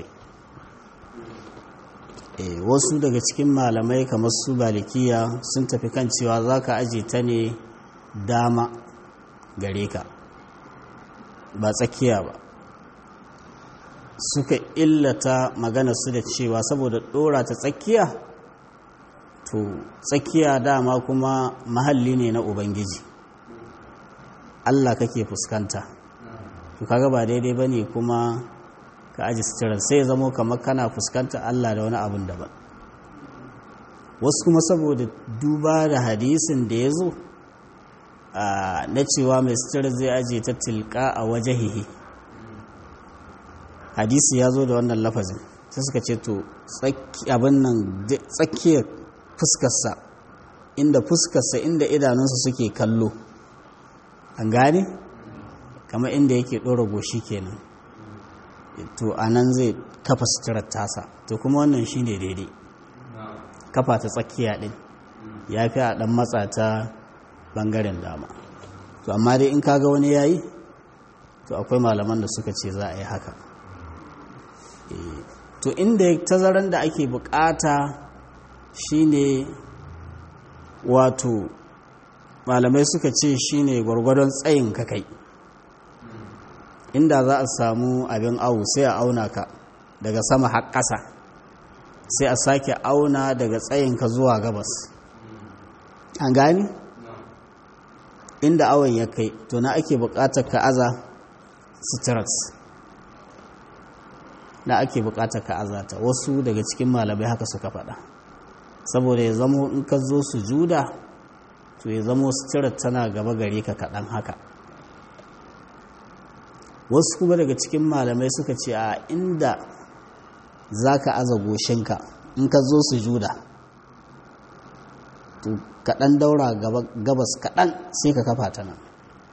e, wasu daga cikin malamai kamar su balikiya sun tafi kan cewa za ka aje ta ne dama gare ka ba tsakiya ba suka illata magana su da cewa saboda dora ta tsakiya to tsakiya dama kuma mahalli ne na ubangiji allah kake fuskanta to kaga ba daidai ba ne kuma ka aji suturar sai zamo kamar kana fuskanta Allah da wani abin daban wasu kuma saboda duba da hadisin da ya zo na cewa mai suturar zai aje ta tilka a wajahihi hadisi ya zo da wannan lafazin sai suka ce to abin nan tsakiyar fuskarsa inda fuskarsa inda idanunsa suke kallo an gane kamar inda yake ɗora goshi kenan to a nan zai kafa suturar tasa to kuma wannan shi ne daidai kafa ta tsakiya ɗin ya fi a ɗan matsa ta ɓangaren dama to amma dai in kaga wani yayi to akwai malaman da suka ce za a yi haka to inda tazaran da ake bukata shine wato malamai suka ce shine gwargwadon tsayin kakai inda za a samu abin awu sai a auna ka daga sama har ƙasa sai a sake auna daga tsayinka zuwa gabas an gani inda awon ya kai to na ake buƙatar ka aza suturat na ake buƙatar ka aza ta wasu daga cikin malamai haka suka faɗa saboda ya zamo in ka zo su juda to ya zamo suturat tana gaba gare ka kaɗan haka wasu kuma daga cikin malamai suka ce a inda za ka aza goshinka in ka zo su juda to kaɗan daura gabas kaɗan sai ka kafa ta nan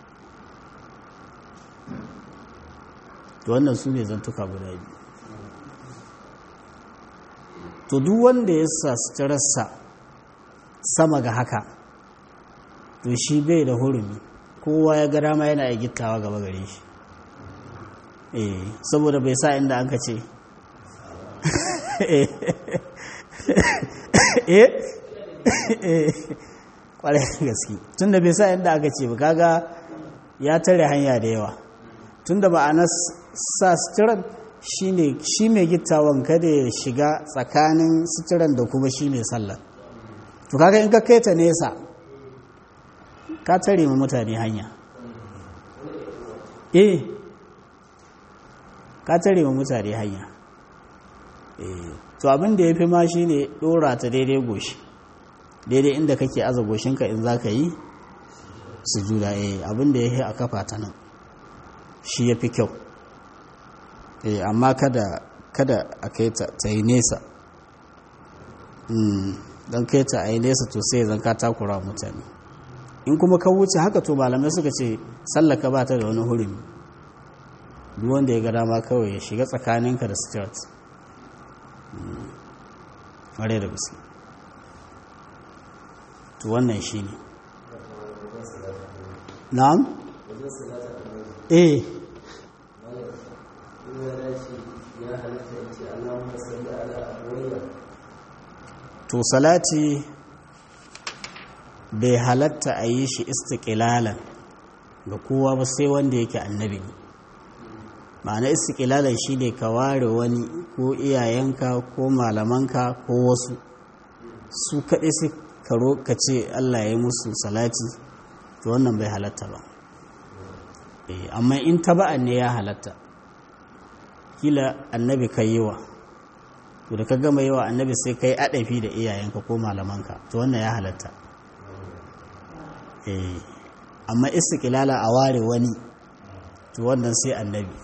to wannan su ne zantuka guda biyu to duk wanda ya sa suturarsa sama ga haka to shi bai da hurumi kowa ya ga dama yana iya gittawa gaba gare shi eh saboda bai sa inda an ka ce eh kwarai gaske tun da bai sa inda aka ce ba kaga ya tare hanya da yawa tun da ma'anar sa suturan shi mai gittawan kada ya shiga tsakanin suturan da kuma shi mai sallar to kaga in ka kai ta nesa ka tare ma mutane hanya eh ka tare ma mutane hanya to abin da ya fi ma shi ne ɗora ta daidai goshi daidai inda kake aza goshinka in za ka yi su juda eh abin da ya fi a kafa ta nan shi ya fi kyau eh amma kada kada a kai ta ta yi nesa don kai ta a yi nesa to sai zan ka takura mutane in kuma ka wuce haka to malamai suka ce sallaka ba ta da wani hurumi duk wanda ya ga dama kawai ya shiga tsakaninka da stuart ƙware da gaske to wannan shi ne na'am eh to salati bai halatta a yi shi istiƙilalan ga kowa ba sai wanda yake annabi ne ma'ana istiƙilalan shi ne ka ware wani ko iyayenka ko malamanka ko wasu su kaɗai sai ka ce allah ya yi musu salati to wannan bai halatta ba amma in taba'an ne ya halatta kila annabi ka yi wa to da ka gama yi wa annabi sai ka yi aɗafi da iyayenka ko malamanka to wannan ya halatta amma istiƙilala a ware wani to wannan sai annabi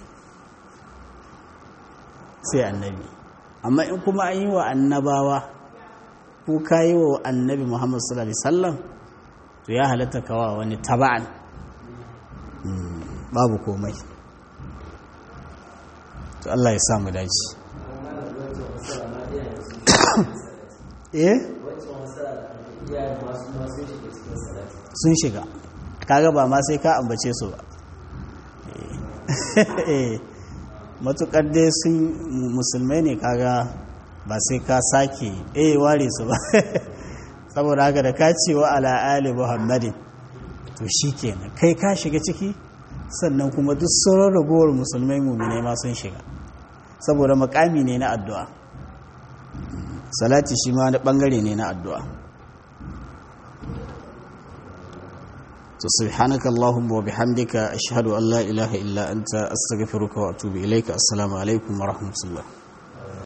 sai annabi amma in kuma an yi wa annabawa ko ka yi wa annabi muhammadu sallallahu alaihi wasallam to ya halatta kawa wani taba'an babu komai to Allah ya samu dace eh sun shiga kaga ba ma sai ka ambace su ba matukar dai sun musulmai ne kaga ba sai ka sake eh ware su ba saboda haka da ka ce wa ala ali muhammadin to shikenan kai ka shiga ciki sannan kuma duk sauran ragowar musulmai mumine ma sun shiga saboda makami ne na addu'a salati shi ma wani bangare ne na addu'a to subhanaka allahumma wa bihamdika ashhadu an la ilaha illa anta astaghfiruka wa atubu ilayka assalamu alaikum wa rahmatullah